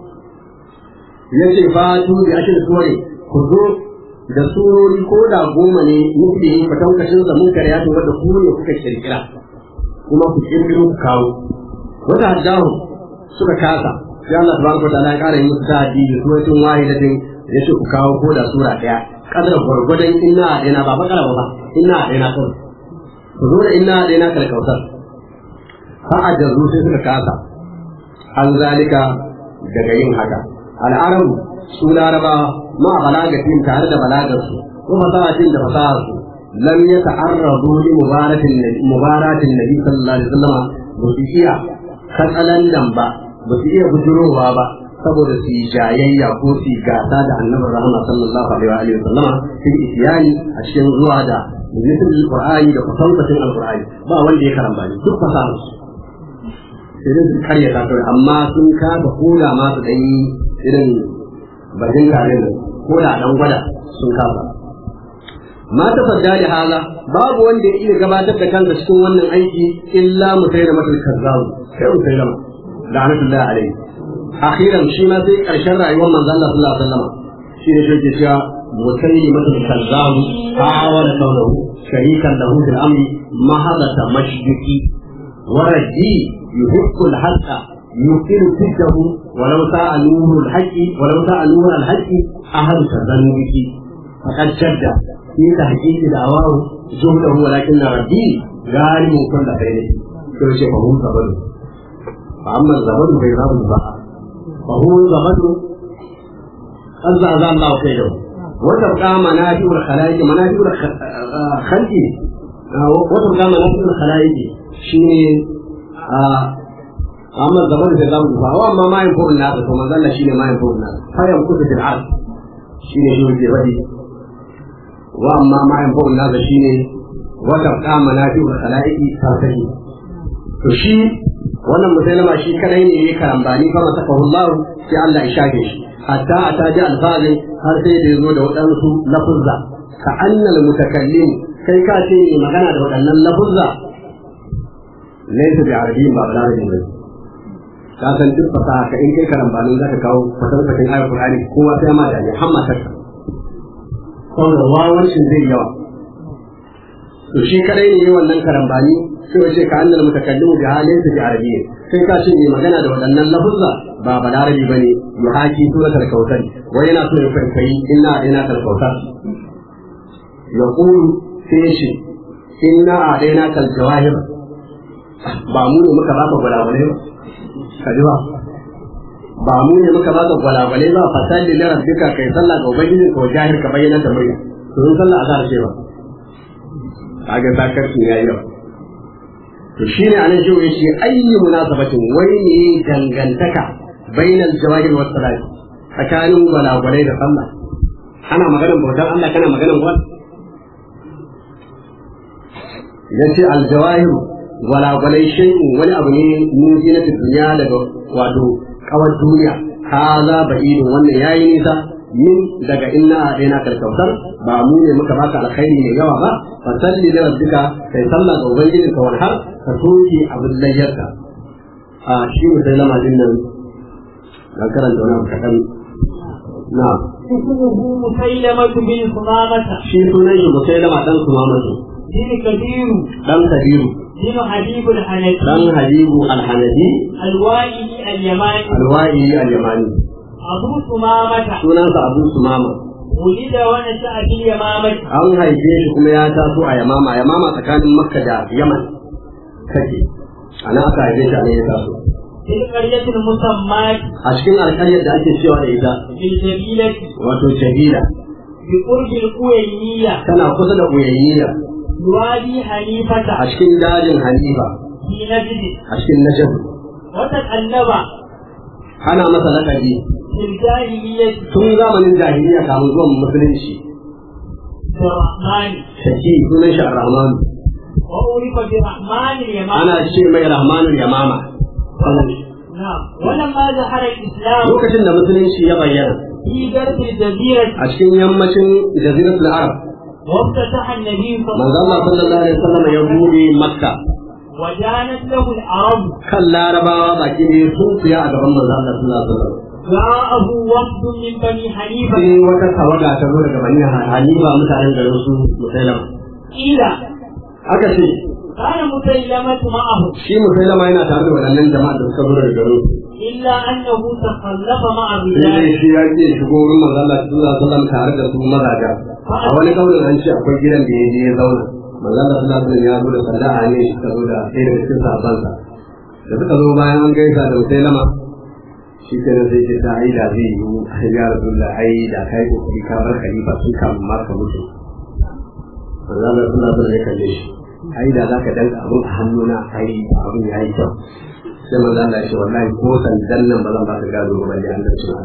ya ce fatu da ashe da suware ku zo da surori ko da goma ne muke yi fatankashin sa mun karya to wanda ku ne kuka kirkira kuma ku kirkiro ku kawo wata hajjahu suka kasa sai Allah tabaraka ta'ala ya kara yi musu ta'addi da suratin wahidatin ya ce ku kawo ko da sura daya kadar gwargwadon inna a ɗaya ba bakara ba inna a ɗaya kawai ku zo da inna a ɗaya kalkautar fa a jazu sai suka kasa an zalika daga yin haka al'arabu su laraba ma balagatin tare da balagarsu ko fasahatin da fasaharsu lam ya ta'arrabu li mubaratin mubaratin nabi sallallahu alaihi wasallam ba su iya katsalandan ba ba su iya bujurowa ba saboda su yi jayayya ko su yi gasa da annabin rahama sallallahu alaihi wa sallama sun isyani a cikin zuwa da mutum alqur'ani da kusancin alqur'ani ba wanda ya karamba ne duk fasaha su sai dai su karya ta kawai amma sun kasa koda ma su dan yi irin bajin kare da koda dan gwada sun kasa ma ta fadda da hala babu wanda ya iya gabatar da kansa cikin wannan aiki illa musailama al-kazzabu sai musailama la'natullahi alaihi akhiran shi ma sai karshen rayuwar manzon Allah sallallahu alaihi wasallam shi ne shi ke cewa musaili matul kazzabu awala kaunahu sharikan lahu fil amri mahadata mashduki ورجي يحق الحق يمكن سده ولو ساء نور الحق ولو ساء نور الحق أهل تذنبك فقد شد في تحقيق دعواه جهده ولكن ربي غالب كل خير كل شيء فهو زبد فأما الزبد فيذهب الزبد فهو زبد قد زعزع الله كيده وتبقى منافع الخلائق منافع الخلق وتبقى منافع الخلائق shine a amma zaman da zamu duba wa amma ma yin furin nasa to manzo Allah shine ma yin furin nasa fa yan kutu fil ard shine shi ke wadi wa amma ma yin furin nasa shine wa tabqa manafi'u khalaiqi tarkahi to shi wannan musulma shi kadai ne yake karambani fa saka Allah sai Allah ya shage shi hatta ataji alfazi har sai da yazo da wadansu lafuzza ka annal mutakallim kai ka ce magana da waɗannan lafuzza laisa bi arabiyyin ba balarabi ba ka san duk fasaha ka in kai karambanin zaka kawo fasahatin ayar qur'ani kowa sai ma da ne hamma ta saboda wawancin zai yawa to shi kadai ne wannan karambani sai wace ka annal mutakallimu bi halin bi arabiyyin sai ka ce ne magana da waɗannan lafuzza ba balarabi bane yuhaki suratul kautsar wai yana so ya kwaikwayi inna ina kal kautsar yaqulu sai ce inna a daina kal jawahir ba mu ne muka baka gwalagwale ba ka ji ba ba mu ne muka baka gwalagwale ba fasalli na rabbika kai sallah ga ubangiji ko jahir ka bayyana da mai to in sallah azhar ce ba kaga sakarci yayi yau to shine anan shi wai shi ayyi munasabatin wai ne dangantaka bainal jawahir was salat tsakanin gwalagwalai da sallah ana maganar bautar Allah kana maganar gwal yace al jawahir gwalagwalai shay'un wani abu ne mun ji na duniya daga wato kawar duniya haza ba'idun wannan yayi nisa min daga inna a daina karkautar ba mu ne muka baka alkhairi mai yawa ba fa salli da rabbika kai sallah ga ubangiji ka wani har ka soke abin layyarka a shi ne sai lama din nan dan karanta wani abu kaɗan na اسمه مسيلمة بن ثمامة shi sunan shi mutai lama dan sumamatu بن كبير dan kabiru بن حبيب الحنفي dan habibu alhanabi الوائي اليماني alwa'i alyamani أبو ثمامة sunansa abu sumama ولد ونشأ في اليمامة an haife shi kuma ya taso a yamama yamama tsakanin makka da yaman kake ana aka haife shi a nan ya taso في القرية المسماة a cikin alƙaryar da ake cewa da ita بالجبيلة wato jahila بقرب القوينية tana kusa da uyayyiya يوالي حنيفة a cikin dajin hanifa في نجد a cikin najab وتقلب ana masa lakabi في الجاهلية tun zamanin jahiliya kamun zuwan musulunci برحمن shaki sunan shi ar-rahman وعرف برحمن اليمامة ana ce mai rahmanul yamama نعم ولما ظهر الإسلام lokacin da musulunci ya bayyana في غرب الجزيرة a cikin yammacin jaziratul arab وافتتح النبي صلى manzo الله Allah عليه sallallahu alaihi wasallam ya وسلم bude makka وجانت له العرب kan larabawa baki ne sun fiya a gaban manzo Allah sallallahu alaihi wasallam جاءه وفد من بني حنيفة sai wata tawaga ta zo daga bani hanifa mutanen garin su musailama قيل aka ce كان مسيلمة معه shi musailama yana tare da waɗannan jama'a da suka zo daga garin su إلا أنه تخلف مع sai dai الرجال shi ya ce shigo wurin manzo Allah sallallahu alaihi wasallam tare da su mazaja a wani kaulin an ce akwai gidan da ya je ya zauna manzo Allah sallallahu alaihi wasallam ya zo da sallama ne shi ka zo da ɗaya daga cikin sahabbansa da suka zo bayan an gaisa da musailama shi ke nan sai ce ta ai da zai yi ya rasu da ai da kai kokari ka bar khalifa sun kamu ma ka mutu manzo Allah sallallahu alaihi wasallam ya kalle shi ai da zaka danka abin a hannuna ai abin yayi kyau sai manzo Allah ya ce wallahi ko sandan nan ba zan baka gado ba balle Allah ce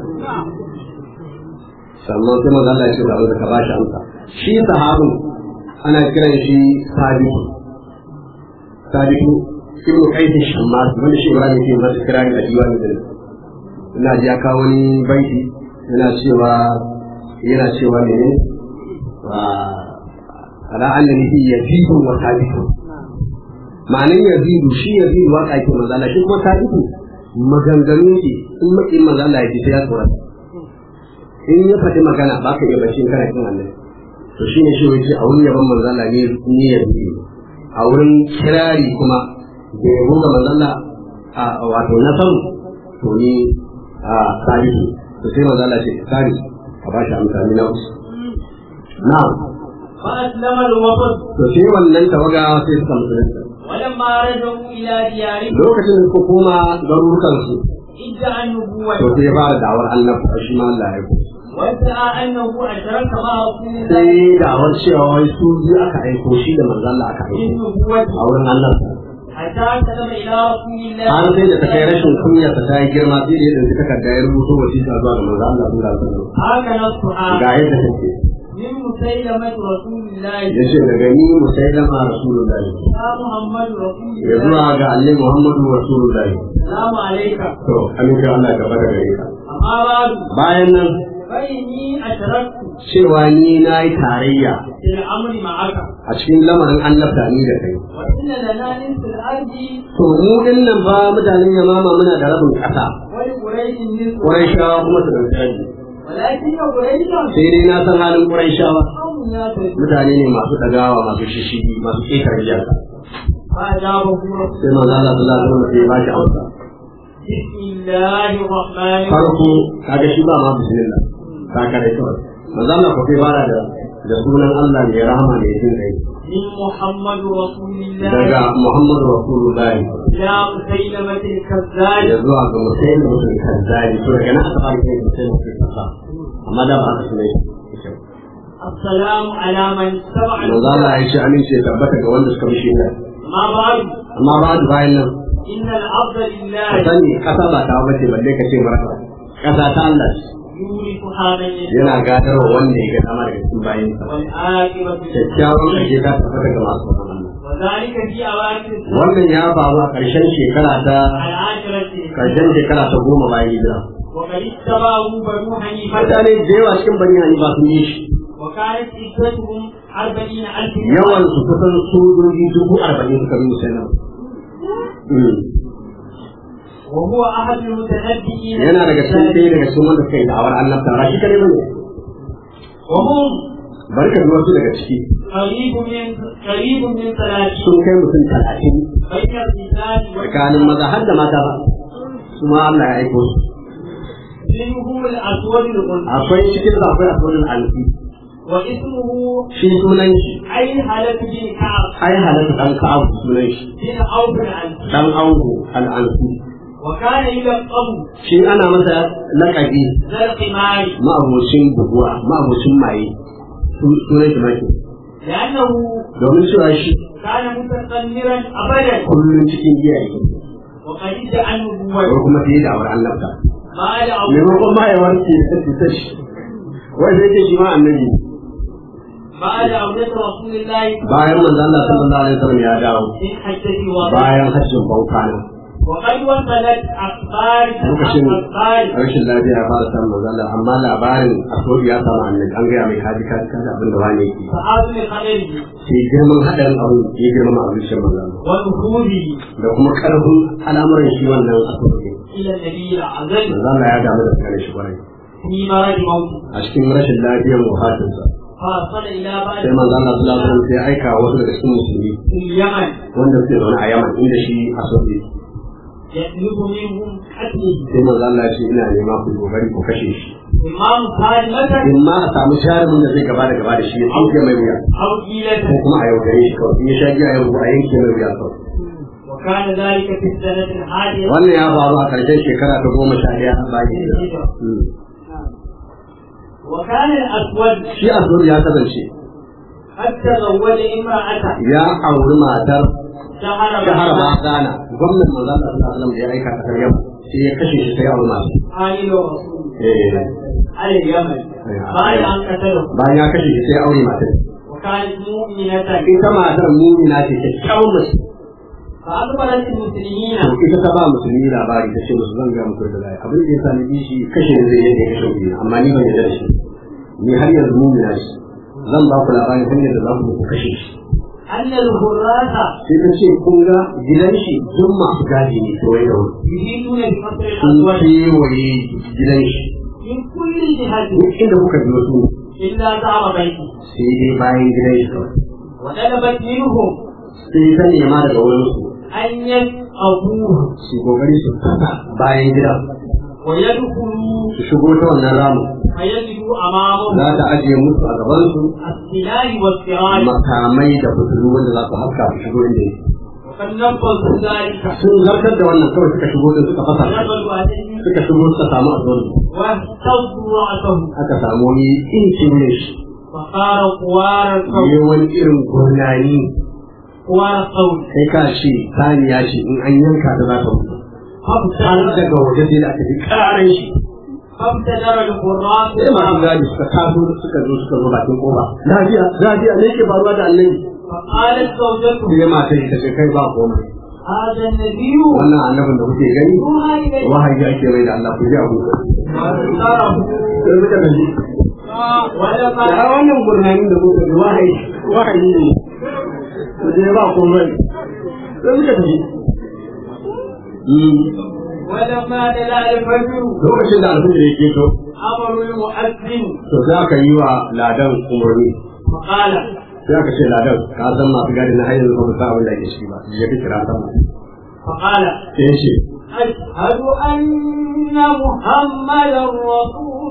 sannan sai manzo Allah ya ce ba ka ba shi amsa shi sahabu ana kiran shi sabitu sabitu ibnu qais shammas wanda shi Ibrahim ke masa kirani a diwani din ina ji ya kawo wani baiti yana cewa yana cewa ne wa ala annani fi yazidu wa sabitu ma'anin yazidu shi yazidu waka yake manzo Allah shi kuma sabitu maganganu ne in makin manzo Allah ya ji sai ya tsorata in ya faɗi magana ba ka iya bacci kana kin Allah to shine shi wace a wurin yaban manzo Allah ne ne yazidu a wurin kirari kuma da yabo ga manzo Allah a wato na san to ni a sabitu to sai manzo Allah ce sani ka ba shi amsa ni na usu na'am فأسلم الوفد to sai wannan tawaga sai suka musulunta ولما رجعوا إلى ديارهم lokacin da suka koma garurukan su ادعى النبوة to sai ya fara da'awar annabi shi ma Allah ya ku وادعى أنه أشرك مع رسول الله sai da'awar cewa wai su biyu aka aiko shi da manzon Allah aka في aiko النبوة a wurin Allah حتى سلم إلى رسول الله har sai da ta kai rashin kunya ta yi girma sai da ya dauki takarda ya rubuto wasiƙa zuwa ga manzon Allah sallallahu alaihi wasallam هكذا السؤال ga yadda take من مسيلمة رسول الله yace daga ni musailama rasulullahi يا محمد رسول ya الله zuwa ga annabi Muhammadu rasulullahi السلام عليك to amince Allah gaba da gare ka أما بعد bayan nan فإني أشركت cewa ni na yi tarayya في الأمر معك a cikin lamarin annabta ni da kai وإن لنا نصف الأرض to mu din nan ba mutanen yamama muna da rabin ƙasa ولقريش نصف Qurayshawa kuma su dauki rabi ولكن قريشا sai dai na san halin Qurayshawa قوم يعتدون mutane ne masu dagawa masu shishigi masu ƙetare iyaka فأجابه رسول sai manzo Allah sallallahu alaihi wasallam sai ya bashi amsa بسم الله الرحمن الرحيم farko kaga shi ba ma bismillah ka kare kawai manzo Allah ko sai fara da da sunan Allah mai rahama mai jin kai من محمد رسول الله daga Muhammadu Rasulullahi إلى مسيلمة الكذاب ya zuwa ga musayin mutum kazzari to daga nan aka fara kai musayin mutum kazzari amma da ba aka sunai السلام على من سمع manzo Allah ya ce amince ya tabbata ga wanda suka mishi ne ما بعد amma ba da bayan nan إن العبد ka لله sani kasa ba ta bace balle ka ce marasa kasa ta Allah ce يورثها من yana يشاء gadarwa wanda ya ga dama daga cikin bayinsa والعاقبة kyakkyawan ƙarshe ta tabbata ga masu tsoron Allah وذلك في أواخر السنة wannan ya faru a ƙarshen shekara ta العاشرة ƙarshen shekara ta goma bayan hijira وقد اتبعه بنو حنيفة mutane da yawa cikin bani hanifa sun yi shi وكانت عدتهم أربعين ألف yawan su kusan sojoji dubu arba'in suka bi musulman وهو أحد المتنبئين yana daga cikin ɗaya daga cikin wanda suka yi da'awar annabta ba shi kadai bane وهم bari ka ji wasu daga ciki قريب من قريب من ثلاثين sun kai mutum talatin بين الرجال tsakanin maza har da mata ba su ma Allah ya aiko su منهم الأسود الغنى akwai cikin su akwai asodin alfi واسمه shi sunan shi عين هلك بن كعب ai halatta dan ka'abu sunan shi بن عوف العنسي dan ango al'ansu وكان يلقب shi ana masa laƙabi ذا القمار ma'abocin buguwa ma'abocin maye su- sunan shi maki لأنه domin cewa shi كان متقمرا أبدا kullum cikin giya yake وقد ادعى ko النبوة kuma fiye da awar annabta بعد أو maimakon ma ya warke ya ta shi wai sai ce shi ma annabi ne. بعد عودة رسول الله bayan manzo Allah sallallahu alaihi wasallam ya dawo من حجة الوداع bayan hajjin baukana وقد وصلت أخبار lokacin أخبار rashin lafiya ya fara samun manzo Allah amma labarin asodi ya samu annabi an gaya mai kaji kaji kaji abin da wani yake فعظم خبره sai girman haɗarin abu ya girmama abin shi manzo Allah ونفوذه da kuma karfin al'amuran shi wannan asodi إلى النبي الأعظم manzo Allah ya damu da kare shi kwarai في مرض موته a cikin rashin lafiyar wafatinsa فأرسل إلى بعض sai manzo Allah sallallahu alaihi wasallam sai aika wasu daga cikin musulmi في اليمن wanda suke zaune a Yaman inda shi asodi يطلب منهم قتله sai manzo Allah ya ce ina nema ku kokari ku kashe shi إمام سالمة in ma a samu jarumin da zai gaba da gaba da shi ya tsinke mai wuya أو ko جيلة kuma a yaudare shi kawai in ya sha giya ya rubu a yanke mai wuya kawai وكان ذلك في السنة الحادية wannan ya faru a ƙarshen shekara ta goma sha ɗaya bayan hijira. Hmm. وكان الأسود shi azur ya kasance قد تزوج امرأته ya auri matar شهر shahar رمضان Bagana gwamnan manzo Allah sallallahu alaihi wasallam da ya aika ta Yaman sai ya kashe shi sai ya auri matar عائل رسول eh على اليمن بعد أن قتله bayan ya kashe shi sai ya aure matar وكانت مؤمنة ita matar mumina ce kyakkyawan mace فأخبرت المسلمين to ita ta ba musulmi labari ta ce musu zan ga muku da lai abin da ya sa ni bi shi kashe ne zai yadda ya kashe wuri amma ni ban yarda da shi ni har yanzu mumina shi zan ba ku labarin hanyar da za ku ku kashe shi أن الغراة sai ta ce kun ga gidan shi duk masu gadi ne kawai da wuri يريدون بقتل sun الأسود kewaye gidan shi من كل جهة duk inda kuka biyo su إلا زعم بيته sai dai bayan gidan shi kawai وطلبت منهم sai ta nema daga wurin su أن يفقهوه su kokari su fasa bayan gidan ويدخلوا su shigo ta wannan ramin فيجدوا أمامهم za ta ajiye musu a gaban su السلاح والسراج makamai da fitilu wanda za su haska su shigo inda yake وقد نفذوا ذلك sun zartar da wannan kawai suka shigo din suka fasa shi. ونبذوا عليه suka shigo suka samu azon واهتزوا رأسه aka samu wani incin ne shi فقال قوار الصوت ne wani irin gurnani قوار الصوت kai ka ce saniya ce in an yanka ta za ta mutu har فابتدر daga waje sai da aka ji karan shi فابتدر القراء sai masu gadi suka taso suka zo suka zo bakin kofa lafiya lafiya ne ke faruwa da annabi فقالت زوجته sai mata ta ce kai ba komai هذا النبي wannan annabin da kuke gani روح إليه wahayi ake mai da Allah ku ji abu واختاره sai suka tafi ولما ya wannan gurnani da kuka ji wahayi wahayi ne ku je ba komai sai suka tafi ولما دلا الفجر lokacin da alfijir ya keto أمر المؤذن to sai aka yi wa ladan umarni فقال sai aka ce ladan ka san masu gadi na hanyar ba mu sa abin da ake ciki ba ya fi kira sama فقال sai ya ce أشهد أن محمدا رسول الله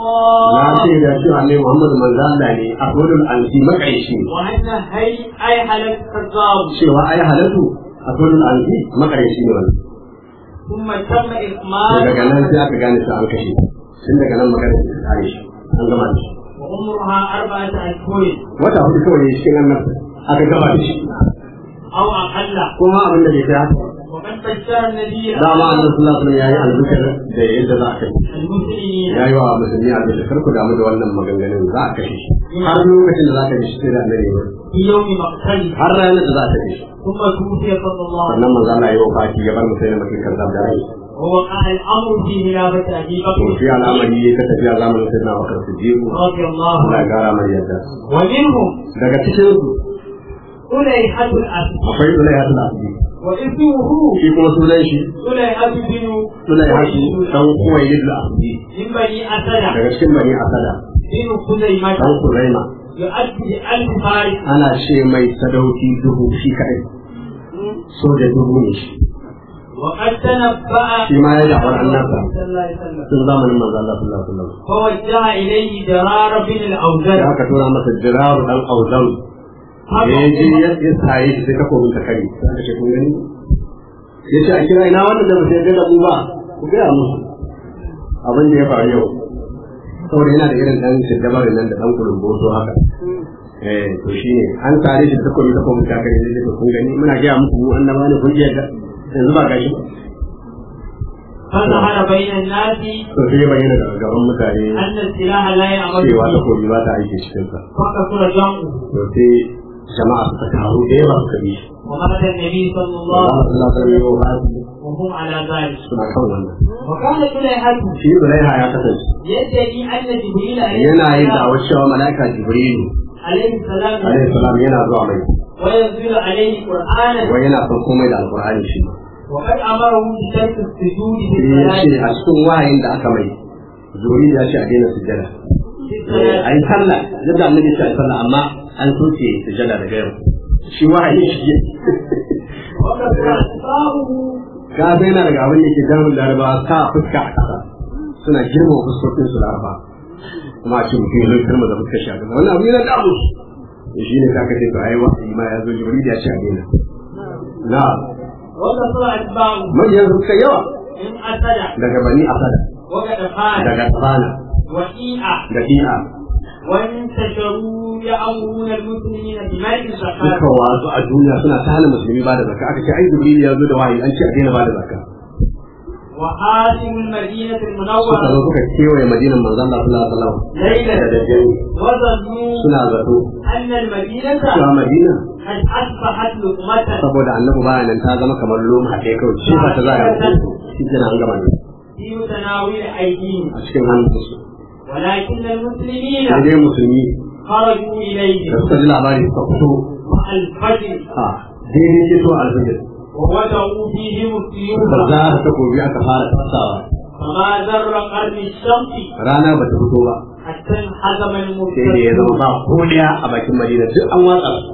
na ce da cewa ne Muhammadu manzo Allah ne a kodin alfi makaishi وأن هي أي حلف كذاب cewa ai halatu a kodin alfi makaishi ne wannan ثم تم sai إكمال daga nan sai aka gane ta an kashe tun daga nan magana ta kare shi an gama da shi وعمرها أربعة أشهر wata hudu kawai ne cikin annabta aka gama da shi أو أقل kuma abin da bai kai haka وقد بشر النبي dama annabi sallallahu alaihi wasallam yayi albukar da yadda za a kashe المسلمين yayi wa musulmi albukar kar ku damu da wannan maganganun za a kashe shi har lokacin da za ka ji shi sai da annabi ya yi. في يوم مقتله har ranar da za ta kashe shi ثم توفي صلى الله عليه sannan manzo Allah ya yi wafati ya bar musulmi makin kazzab da rai وسلم ووقع الأمر في خلافة أبي to بكر shi al'amari ya ta tafiya zamanin sayyidina Bakar Siddiq رضي الله Allah ya عنه gara mai yadda ومنهم daga cikin su سليحة الأسد akwai Sulaihatul Asdi واسمه shi kuma sunan shi سليحة بن Sulaihatu dan Kuwailid Asdi من بني أسد daga cikin bani Asada بن خزيمة dan Kuraima يؤدي ألف فارس ana ce mai sadauki dubu shi kadai soja dubu ne shi وقد تنبأ shi ma ya da'awar annabta صلى الله عليه وسلم tun zamanin manzo Allah sallallahu alaihi wasallam فوجه إليه درار بن da الأوزر aka tura masa jiraru dan auzan da ya je ya ya saye shi sai takobin ta kare sai aka ce kun gani ya ce a kira ina wannan da ba sai ga da mu ba ku gaya musu abin da ya faru yau saboda yana da irin dan siddabar nan da dan kulumboso haka eh to shine an tare shi da takobi takobin ta kare sai kun gani muna gaya muku mu annaba ne kun ji yadda yanzu ba gashi فظهر بين الناس to sai ya bayyana daga gaban mutane أن السلاح لا يعمل cewa به takobi ba ta aiki cikin sa فكثر جمعه to sai jama'a suka taru da yawa suka bi shi ومات النبي صلى الله Allah عليه sallallahu alaihi wa sallam وسلم وهم على ذلك suna kan wannan وكان سليحة shi Zulaiha ya kasance يدعي أن جبريل عليه yana yin السلام da'awar cewa mala'ika Jibrilu عليه السلام alaihi salam yana zuwa mai وينزل عليه قرآنا wai yana son komai da alqur'ani shi وقد أمره بترك السجود في sai ya ce الصلاة a cikin wahayin da aka mai Jibril ya ce a daina sujjada في a الصلاة yi sallah yadda annabi ya ce a yi sallah amma an soke sujjada daga yau shi wahayin shi وكثر أخطاؤه ka sai yana daga abin da ke damun larabawa sa fuska a ƙasa suna girma fuskokin su laraba kuma a ce mutum ya zai kalma da fuskar shi a ƙasa wannan abu yana damu su shi ne ka ce to ai wahayi ma ya zo Jibril ya ce a daina na وكثر أتباعه manyan suka yawa من أسد daga bani asada وكدفان daga tsana وإيئة da fi'a وانتشروا يأمرون المسلمين بملك الزكاة suka wasu a duniya suna ta hana musulmi ba da zakka aka ce ai jibril ya zo da wahayi an ce a daina ba da zakka وحاسم المدينة suka المنورة zo suka kewaye madinan manzon Allah sallallahu alaihi wasallam da ليلة daddare وظنوا suna zato أن المدينة cewa madina قد أصبحت لقمة saboda annabi baya nan ta zama kamar loma haɗe kawai shi ba ta za a yi shi kenan an gama ne في متناول أيديهم a cikin hannunsu ولكن المسلمين sai dai musulmi خرجوا da إليه suka ji labari suka fito مع الفجر a daidai ke so alfajir ووضعوا فيهم السيوف da za ta takobi aka fara tasawa فما ذر قرن الشمس rana ba ta fito ba حتى انحزم sai da ya zama المرتد ba ko daya a bakin madina duk an watsa su.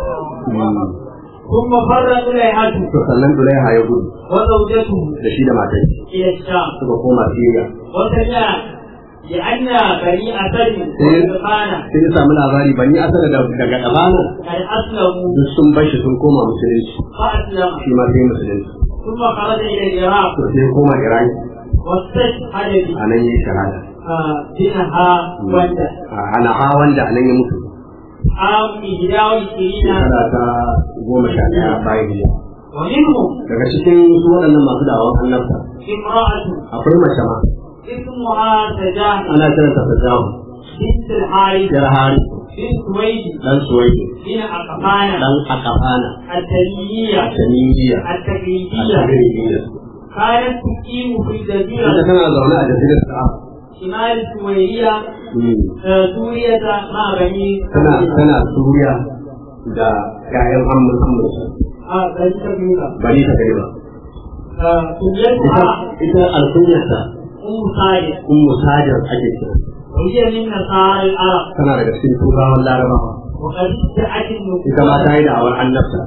ثم فر طليحة to sannan Zulaiha ya gudu وزوجته da shi da matar shi إلى الشام suka koma Siriya وسمع لأن بني أسد وغطفان sai ya samu labari bani asara da daga Kabana قد أسلموا duk sun bar shi sun koma musulunci فأسلم shi ma sai musulunci ثم خرج إلى العراق to sai ya koma Iraki واستشهد a nan ya yi shahada بنها وندا a Hanaha wanda a nan ya mutu عام إحدى وعشرين shekara ta goma sha ɗaya bayan hijira ومنهم daga cikin su waɗannan masu da'awan annabta امرأة akwai mace ma اسمها سجاة ana kiranta ta jawo بنت الحارث yar hari بنت سويد dan suwaidi بن أقفان dan akafana التميمية taniyya التقليدية al-tagribiyya كانت تقيم في ita الجزيرة tana zaune a jazirar Arab شمال سويرية آه، سوريا مع بني tana tana suriya da ƴaƴan amur amurka آه، بني كبيرة bari ta gari ba آه، ita كليتها ita alkunyarta أم صالح ummu sajar ake kira وهي من نصارى العرب tana daga cikin turawan larabawa وقد ادعت ita ma النبوة ta yi da'awar annabta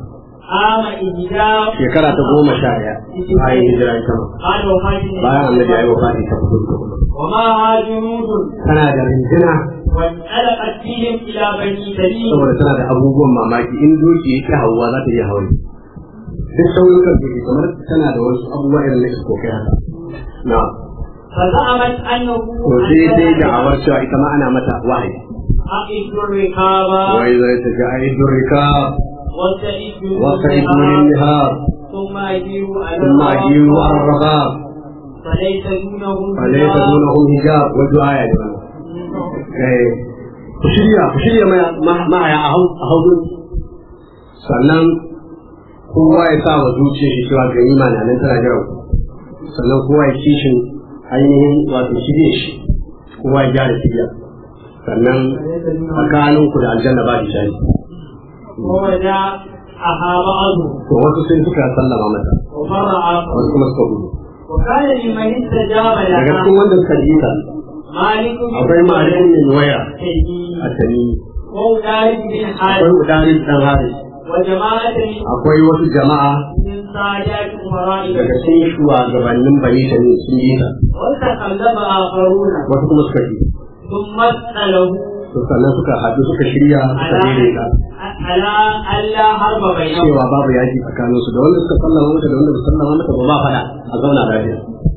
عام إهداء shekara ta goma sha ɗaya bayan hijira ita ma بعد وفاة النبي bayan annabi ya yi wafati ta fito ومعها جنود tana da rinjina وانطلقت بهم إلى بني تميم saboda tana da abubuwan mamaki in doki yake hawa za ta iya hawa duk sauyukan doki kamar tana da wasu abubuwa irin na iskokai haka na فزعمت أنه to sai dai da awar cewa ita ma ana mata wahayi أقف الركاب wai zai ta ga aidun rika واستعدوا wasa ibulin nihar ثم أجيروا على ثم ajiyu الركاب arrabab فليس دونهم فليس حجاب. دونهم hijab wa du'a ya jama'a eh ku shirya ku shirya ma'aya a haudu sannan kowa ya sa wa zuciya shi cewa ganima na nan tana jiran ku sannan kowa ya kishin ainihin wato shirye shi kowa ya gyara shirya sannan tsakanin ku da aljanna ba hijabi ووداعها بعضهم to wasu sai suka sallama mata ومر آخر wasu kuma suka gudu وكان لمن استجاب daga لها cikin wanda suka ji ta مالك بن akwai malikin min waya تيمين a tani وأولاد بن akwai حارث udarin dan haris وجماعة akwai wasu jama'a من سادات أمراء daga cikin shugabannin bani tani sun ji ta وتكلم آخرون wasu kuma suka ji ثم اسأله to sannan suka haɗu suka shirya suka على daidaita على ألا حرب بينهم cewa babu yaki tsakanin su da wanda suka sallama mata da wanda ba sallama mata ba ba fada a zauna lafiya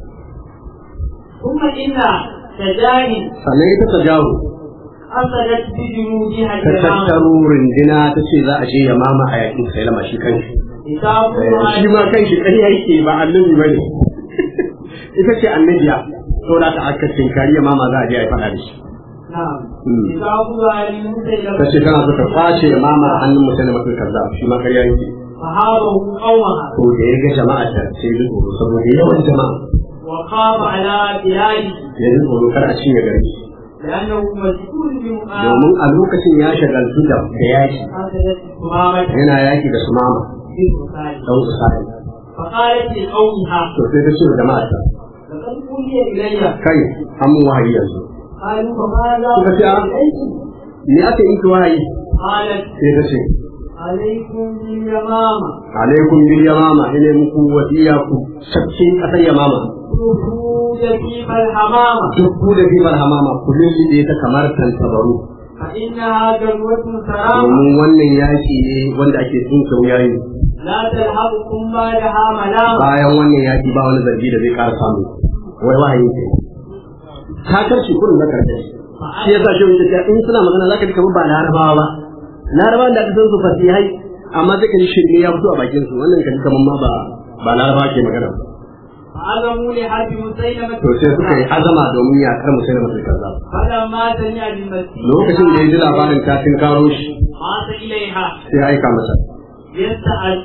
ثم إن تجاهل sannan ita ta jawo أخذت بجنودها ta الكرام tattaro rindina ta ce za a je ya mama a yakin sai lama shi kanshi كتابها shi ma kanshi ƙarya yake ba annabi ba ne ita ce annabiya to da ta aka tinkari ya mama za a je a yi faɗa da shi نعم مم. كتابها لمسيلمة ta ce tana so ta kwace ya mama a hannun mutum da mutum kaza shi ma ƙarya yake فهابه قومها to da ya ga jama'a ta sai ya ji tsoro saboda yawan jama'a وخاف على بلاده ya ji tsoro kar a cinye gari لأنه مسؤول بمقام domin a lokacin ya shagaltu da da yaki أخذت ثمامة yana yaki da su mama بالبخاري dan usari فقالت لقومها to sai ta ce da jama'a ta لقد أوحي إلي kai an mun wahayi yanzu قالوا فماذا Suka ce, "Ah." إليكم me aka yi ki wahayi قالت sai ta ce عليكم باليمامة alaikum bil yamama ina muku wasiya ku shakki kasar yamama خروج فيما الحمامة duk ku da fibar hamama ku lullube ta kamar tantabaru فإنها جلوة سرامة domin wannan yaki ne wanda ake tsinka wuyayi لا تلحقكم بعدها ملامة bayan wannan yaki ba wani zargi da zai ƙara samu wai wahayi ke ta karshe kurin na karshe shi yasa shi wuce ta in suna magana zaka ji kamar ba larabawa ba larabawa da aka san su fasihai amma zai ji shirme ya fito a bakin su wannan kan kamar ma ba ba larabawa ke magana ba فعزموا لحرب مسيلمة to sai suka yi azama domin ya kar musulma masu kaza فلما سمع بالمسيح lokacin da ya ji labarin ta tun karo shi مات إليها sai ya aika masa يستعل-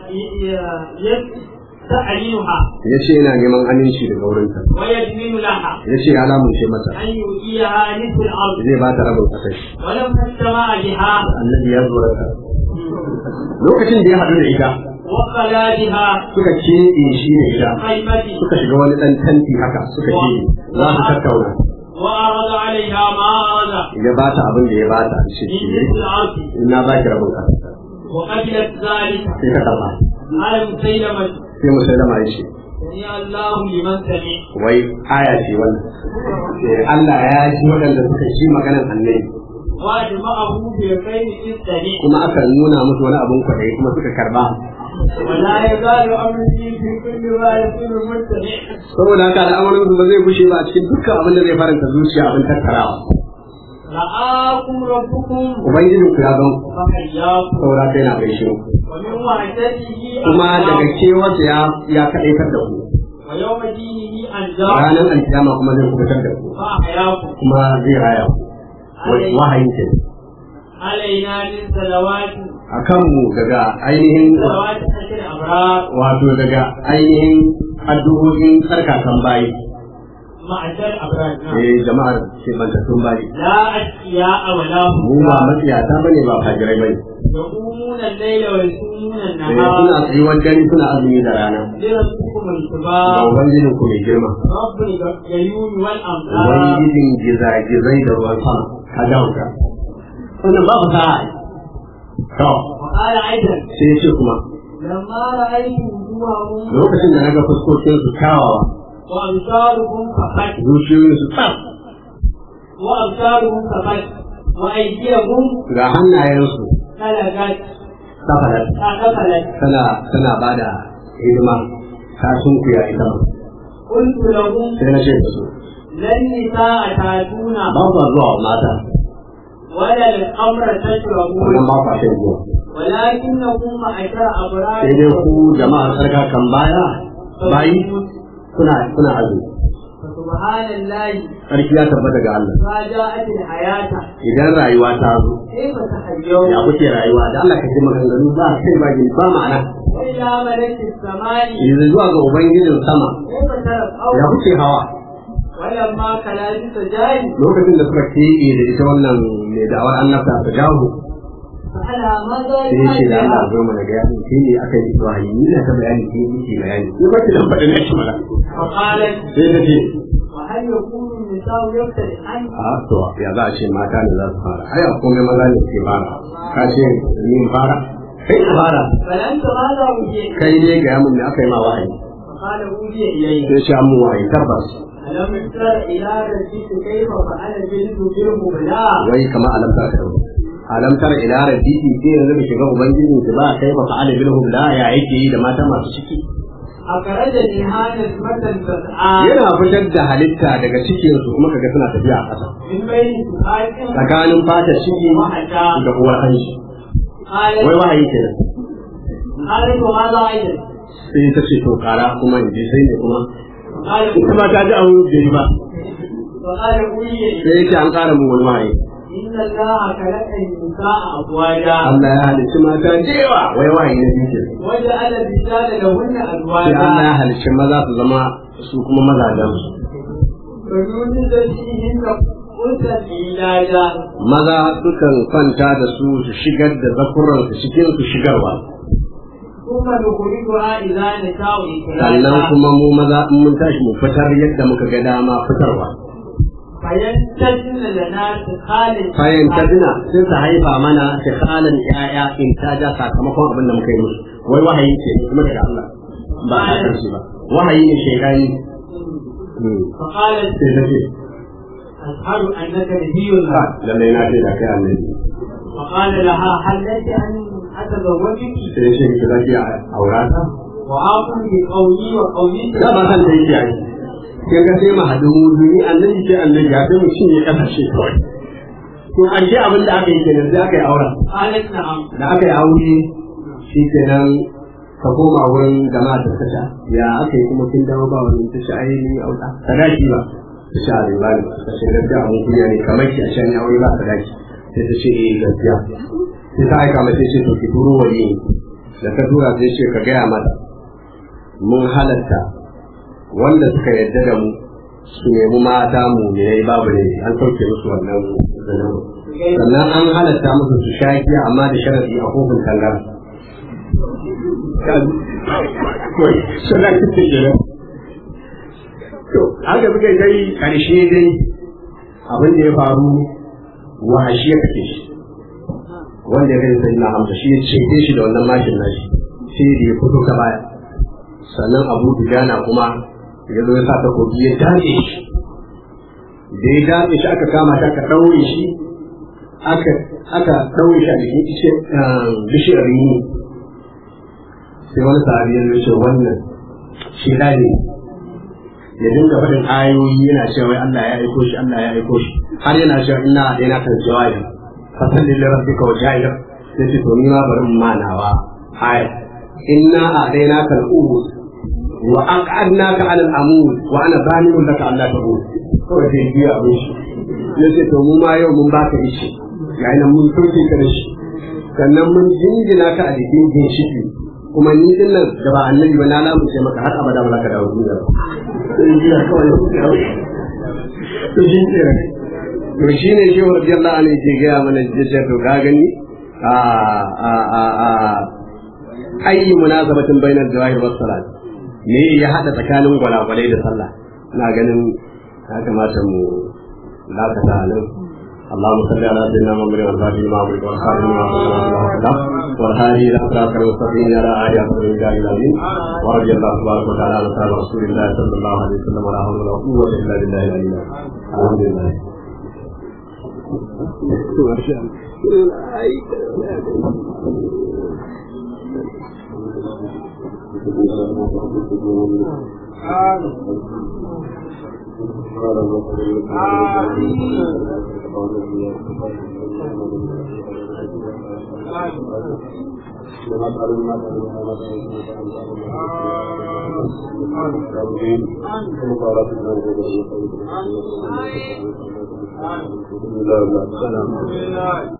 يستعلنها ya ce yana neman aminci daga wurinta ويدمن لها ya ce ya lamunce mata أن يؤتيها نصف الأرض zai ba ta rabin kasar shi ولما اجتمع بها annabi ya zo da lokacin da ya haɗu da ita وخلا بها suka keɓe shi da ita خيمة suka shiga wani ɗan tanti haka suka ce za su tattauna وعرض عليها ما أراد ya ba ta abin da ya ba ta shi من shi نصف الأرض in na ba ki rabin kasar وقبلت ذلك sai ka karɓa على مسيلمة sai musulma ya ce سمع الله لمن سمع wai aya ce wannan Eh, Allah ya ji waɗanda suka ji maganar annabi وأجمعه بخير السمع kuma aka nuna musu wani abin kwaɗayi kuma suka karba ولا يزال أمري في كل ما يكون مستمع saboda haka al'amarin su ba zai gushe ba a cikin dukkan abin da zai faranta zuciya abin tattarawa رآكم ربكم ubangijin ku ya gan ku فحياكم saboda haka yana gaishe ku ومن وحدته kuma daga أنجاكم kewarsa ya ya kaɗaitar da ku ويوم دينه أنجاكم ranar alkiyama kuma zai kubutar da ku فأحياكم kuma zai raya ku Wai- wahayin ke علينا من صلوات a kanmu daga ainihin صلوات أشر الأبرار wato daga ainihin addu'o'in tsarkakan bayi معشر الأبرار نعم. eh jama'ar ke bantattun bayi لا أشقياء ولا mu ba هم matsiyata bane ba fajirai bane يقومون الليل ويصومون eh النهار suna tsayuwar dare suna azumi da rana لربكم ga الكبار ubangijin ku mai girma رب الغيوم والأمطار ubangijin gizagizai da ruwan sama ka dauka wannan babu sa'a to وقال أيضا sai ya ce kuma لما رأيت وجوههم lokacin da naga fuskokin su kyawawa وأبصارهم فقط zuciyoyin su tsaf وأبصارهم فقط وأيديهم ga hannayensu خلقت safarar قفلت tana tana bada hidima ta sunkuya ita ma قلت لهم sai na ce da su لن نساء تاتون ba ku zuwa wa mata ولا الأمر wannan تشربون ba ku shan zuwa ولكنكم معشر أبرار sai dai ku jama'ar sarka kan baya bayi kuna kuna azumi فسبحان الله sarki ya tabbata ga Allah ما جاءت الحياة idan rayuwa ta zo كيف تحيون ya kuke rayuwa da Allah ka ce maganganu ba kai ba gini ba ma'ana وإلى ملك السماء yanzu zuwa ga ubangijin sama كيف ترى ya kuke hawa ولما كلام سجاي lokacin da suka keɓe da ita wannan mai da'awar annabta ta jawo على ماذا sai ya ce da Allah يفعل zo mana ga yanin shi ne aka yi wahayi ni na ta bayani ke yi bayani ni ba ki dan faɗi na shi mana فقالت sai ta ce وهل يكون النساء يفترقان a to ya za a ce mata ne za su fara ai a komai maza ne suke fara ka ce ni in fara kai ka fara فلنت ماذا وجئت kai ne ga yamin da aka yi ma wahayi فقال أوحي إلي sai ce an mu wahayi tabbas ألم تر إلى ربك كيف فعل جلد جرم بلا wai kamar alamta ka dauko alamtar ila rabbiki sai yanzu da shiga ubangijin ki ba kai ba fa'ala bilhum la ya yake yi da mata masu ciki أخرجني هذا مثل سبعان yana fitar da halitta daga cikin su kuma kaga suna tafiya a ƙasa من بين سبعات tsakanin fata ciki وحتى da uwar hanci wai قالت wahayi kenan قالت وماذا أيضا sai ta ce to kara kuma in ji sai ne kuma قال kuma ta ji abu da ba وقال أوحي إلي sai yake an ƙara mun wani wahayi إن الله خلق النساء أزواجا Allah ya halicci mata da yawa wai wahayi na biyu kenan وجعل الرجال لهن sai Allah ya أزواجا halicci maza su zama su kuma mazajen su فيوجد فيهن أنثى علاجا maza sukan kwanta da su su shigar da zakuran su cikin su shigarwa ثم نخرجها إذا نشاء sannan إخراجا kuma mu maza in mun tashi mu fitar yadda muka ga dama fitarwa فينتجن لنا سخال bayan ta dina sai ta haifa mana ta kalan yaya in ta ja sakamakon abin da muka yi musu wai wahayi ce kuma daga Allah ba a kan shi ba wahayi ne shekani فقالت sai ta ce أشهد أنك نبي ha الله lallai na ce da kai annabi فقال لها هل لك أن أتزوجك sai ce ki zaki a aura ta وآخذ بقولي وقولي da ba san da yake yi kin ga sai mu haɗu mu duni annabi ce annabi ya sai mu cinye kasashe kawai to an ce abin da aka yi kenan sai aka yi auren قالت نعم da aka yi aure shi kenan ka koma wurin jama'a da tasha ya aka yi kuma kin dawo ba wani tasha ai ni auta sadaki ba tasha a riba ne ta ce gaskiya abun kunya ne kamar ki a shan aure ba sadaki sai ta ce eh gaskiya sai ta aika mata ce to ki turo wani da ka tura sai ce ka gaya mata mun halatta wanda suka yarda da mu su nemi mata mu ne babu ne an sauke musu wannan zanen sannan an halatta musu su sha giya amma da sharadi a kofin tangar kawai suna kitin gida to haka suka yi dai karshe dai abin da ya faru wahashi ya kake shi wanda ya kai sai na hamsa shi ya ce shi da wannan mashin nashi sai da ya fito ta baya sannan abu dujana kuma ya zo ya sa takobi ya dace shi da ya dace shi aka kama shi aka ɗaure shi aka aka ɗaure shi a jikin ishe bishiyar rini sai wani sahabi ya ce wannan shi ne ya dinga faɗin ayoyi yana cewa wai Allah ya aiko shi Allah ya aiko shi har yana cewa ina da yana kan jawabi fasalli li rabbika wa ja'ila sai ce to ni ma bari mu manawa aya inna a'dainaka al-umur wa aq'adnaka 'ala al-amud wa ana zaminun laka Allah ta'ud kawai sai biya abin shi ya ce to mu ma yau mun baka ishi ga nan mun sauke ka da shi sannan mun jingina ka a jikin ginshiki kuma ni din nan da ba annabi ba na lamunce maka har abada ba za ka dawo duniya ba sai biya kawai to shi ne to shi ne shi radiyallahu anhu ke gaya mana jisar to ka gani a a a a ayi munasabatin bainar jawahir was salat me ya hada tsakanin gwalagwalai da sallah ina ganin ya kamata mu lakata nan اللهم صل على سيدنا محمد والفاتح لما أمرك والخاتم لما سبق والهادي إلى صراط المستقيم على آله وصحبه أجمعين ورضي الله تبارك وتعالى عن أصحاب رسول الله صلى الله عليه وسلم ولا حول ولا قوة إلا بالله العلي العظيم الحمد لله ما شاء Amin.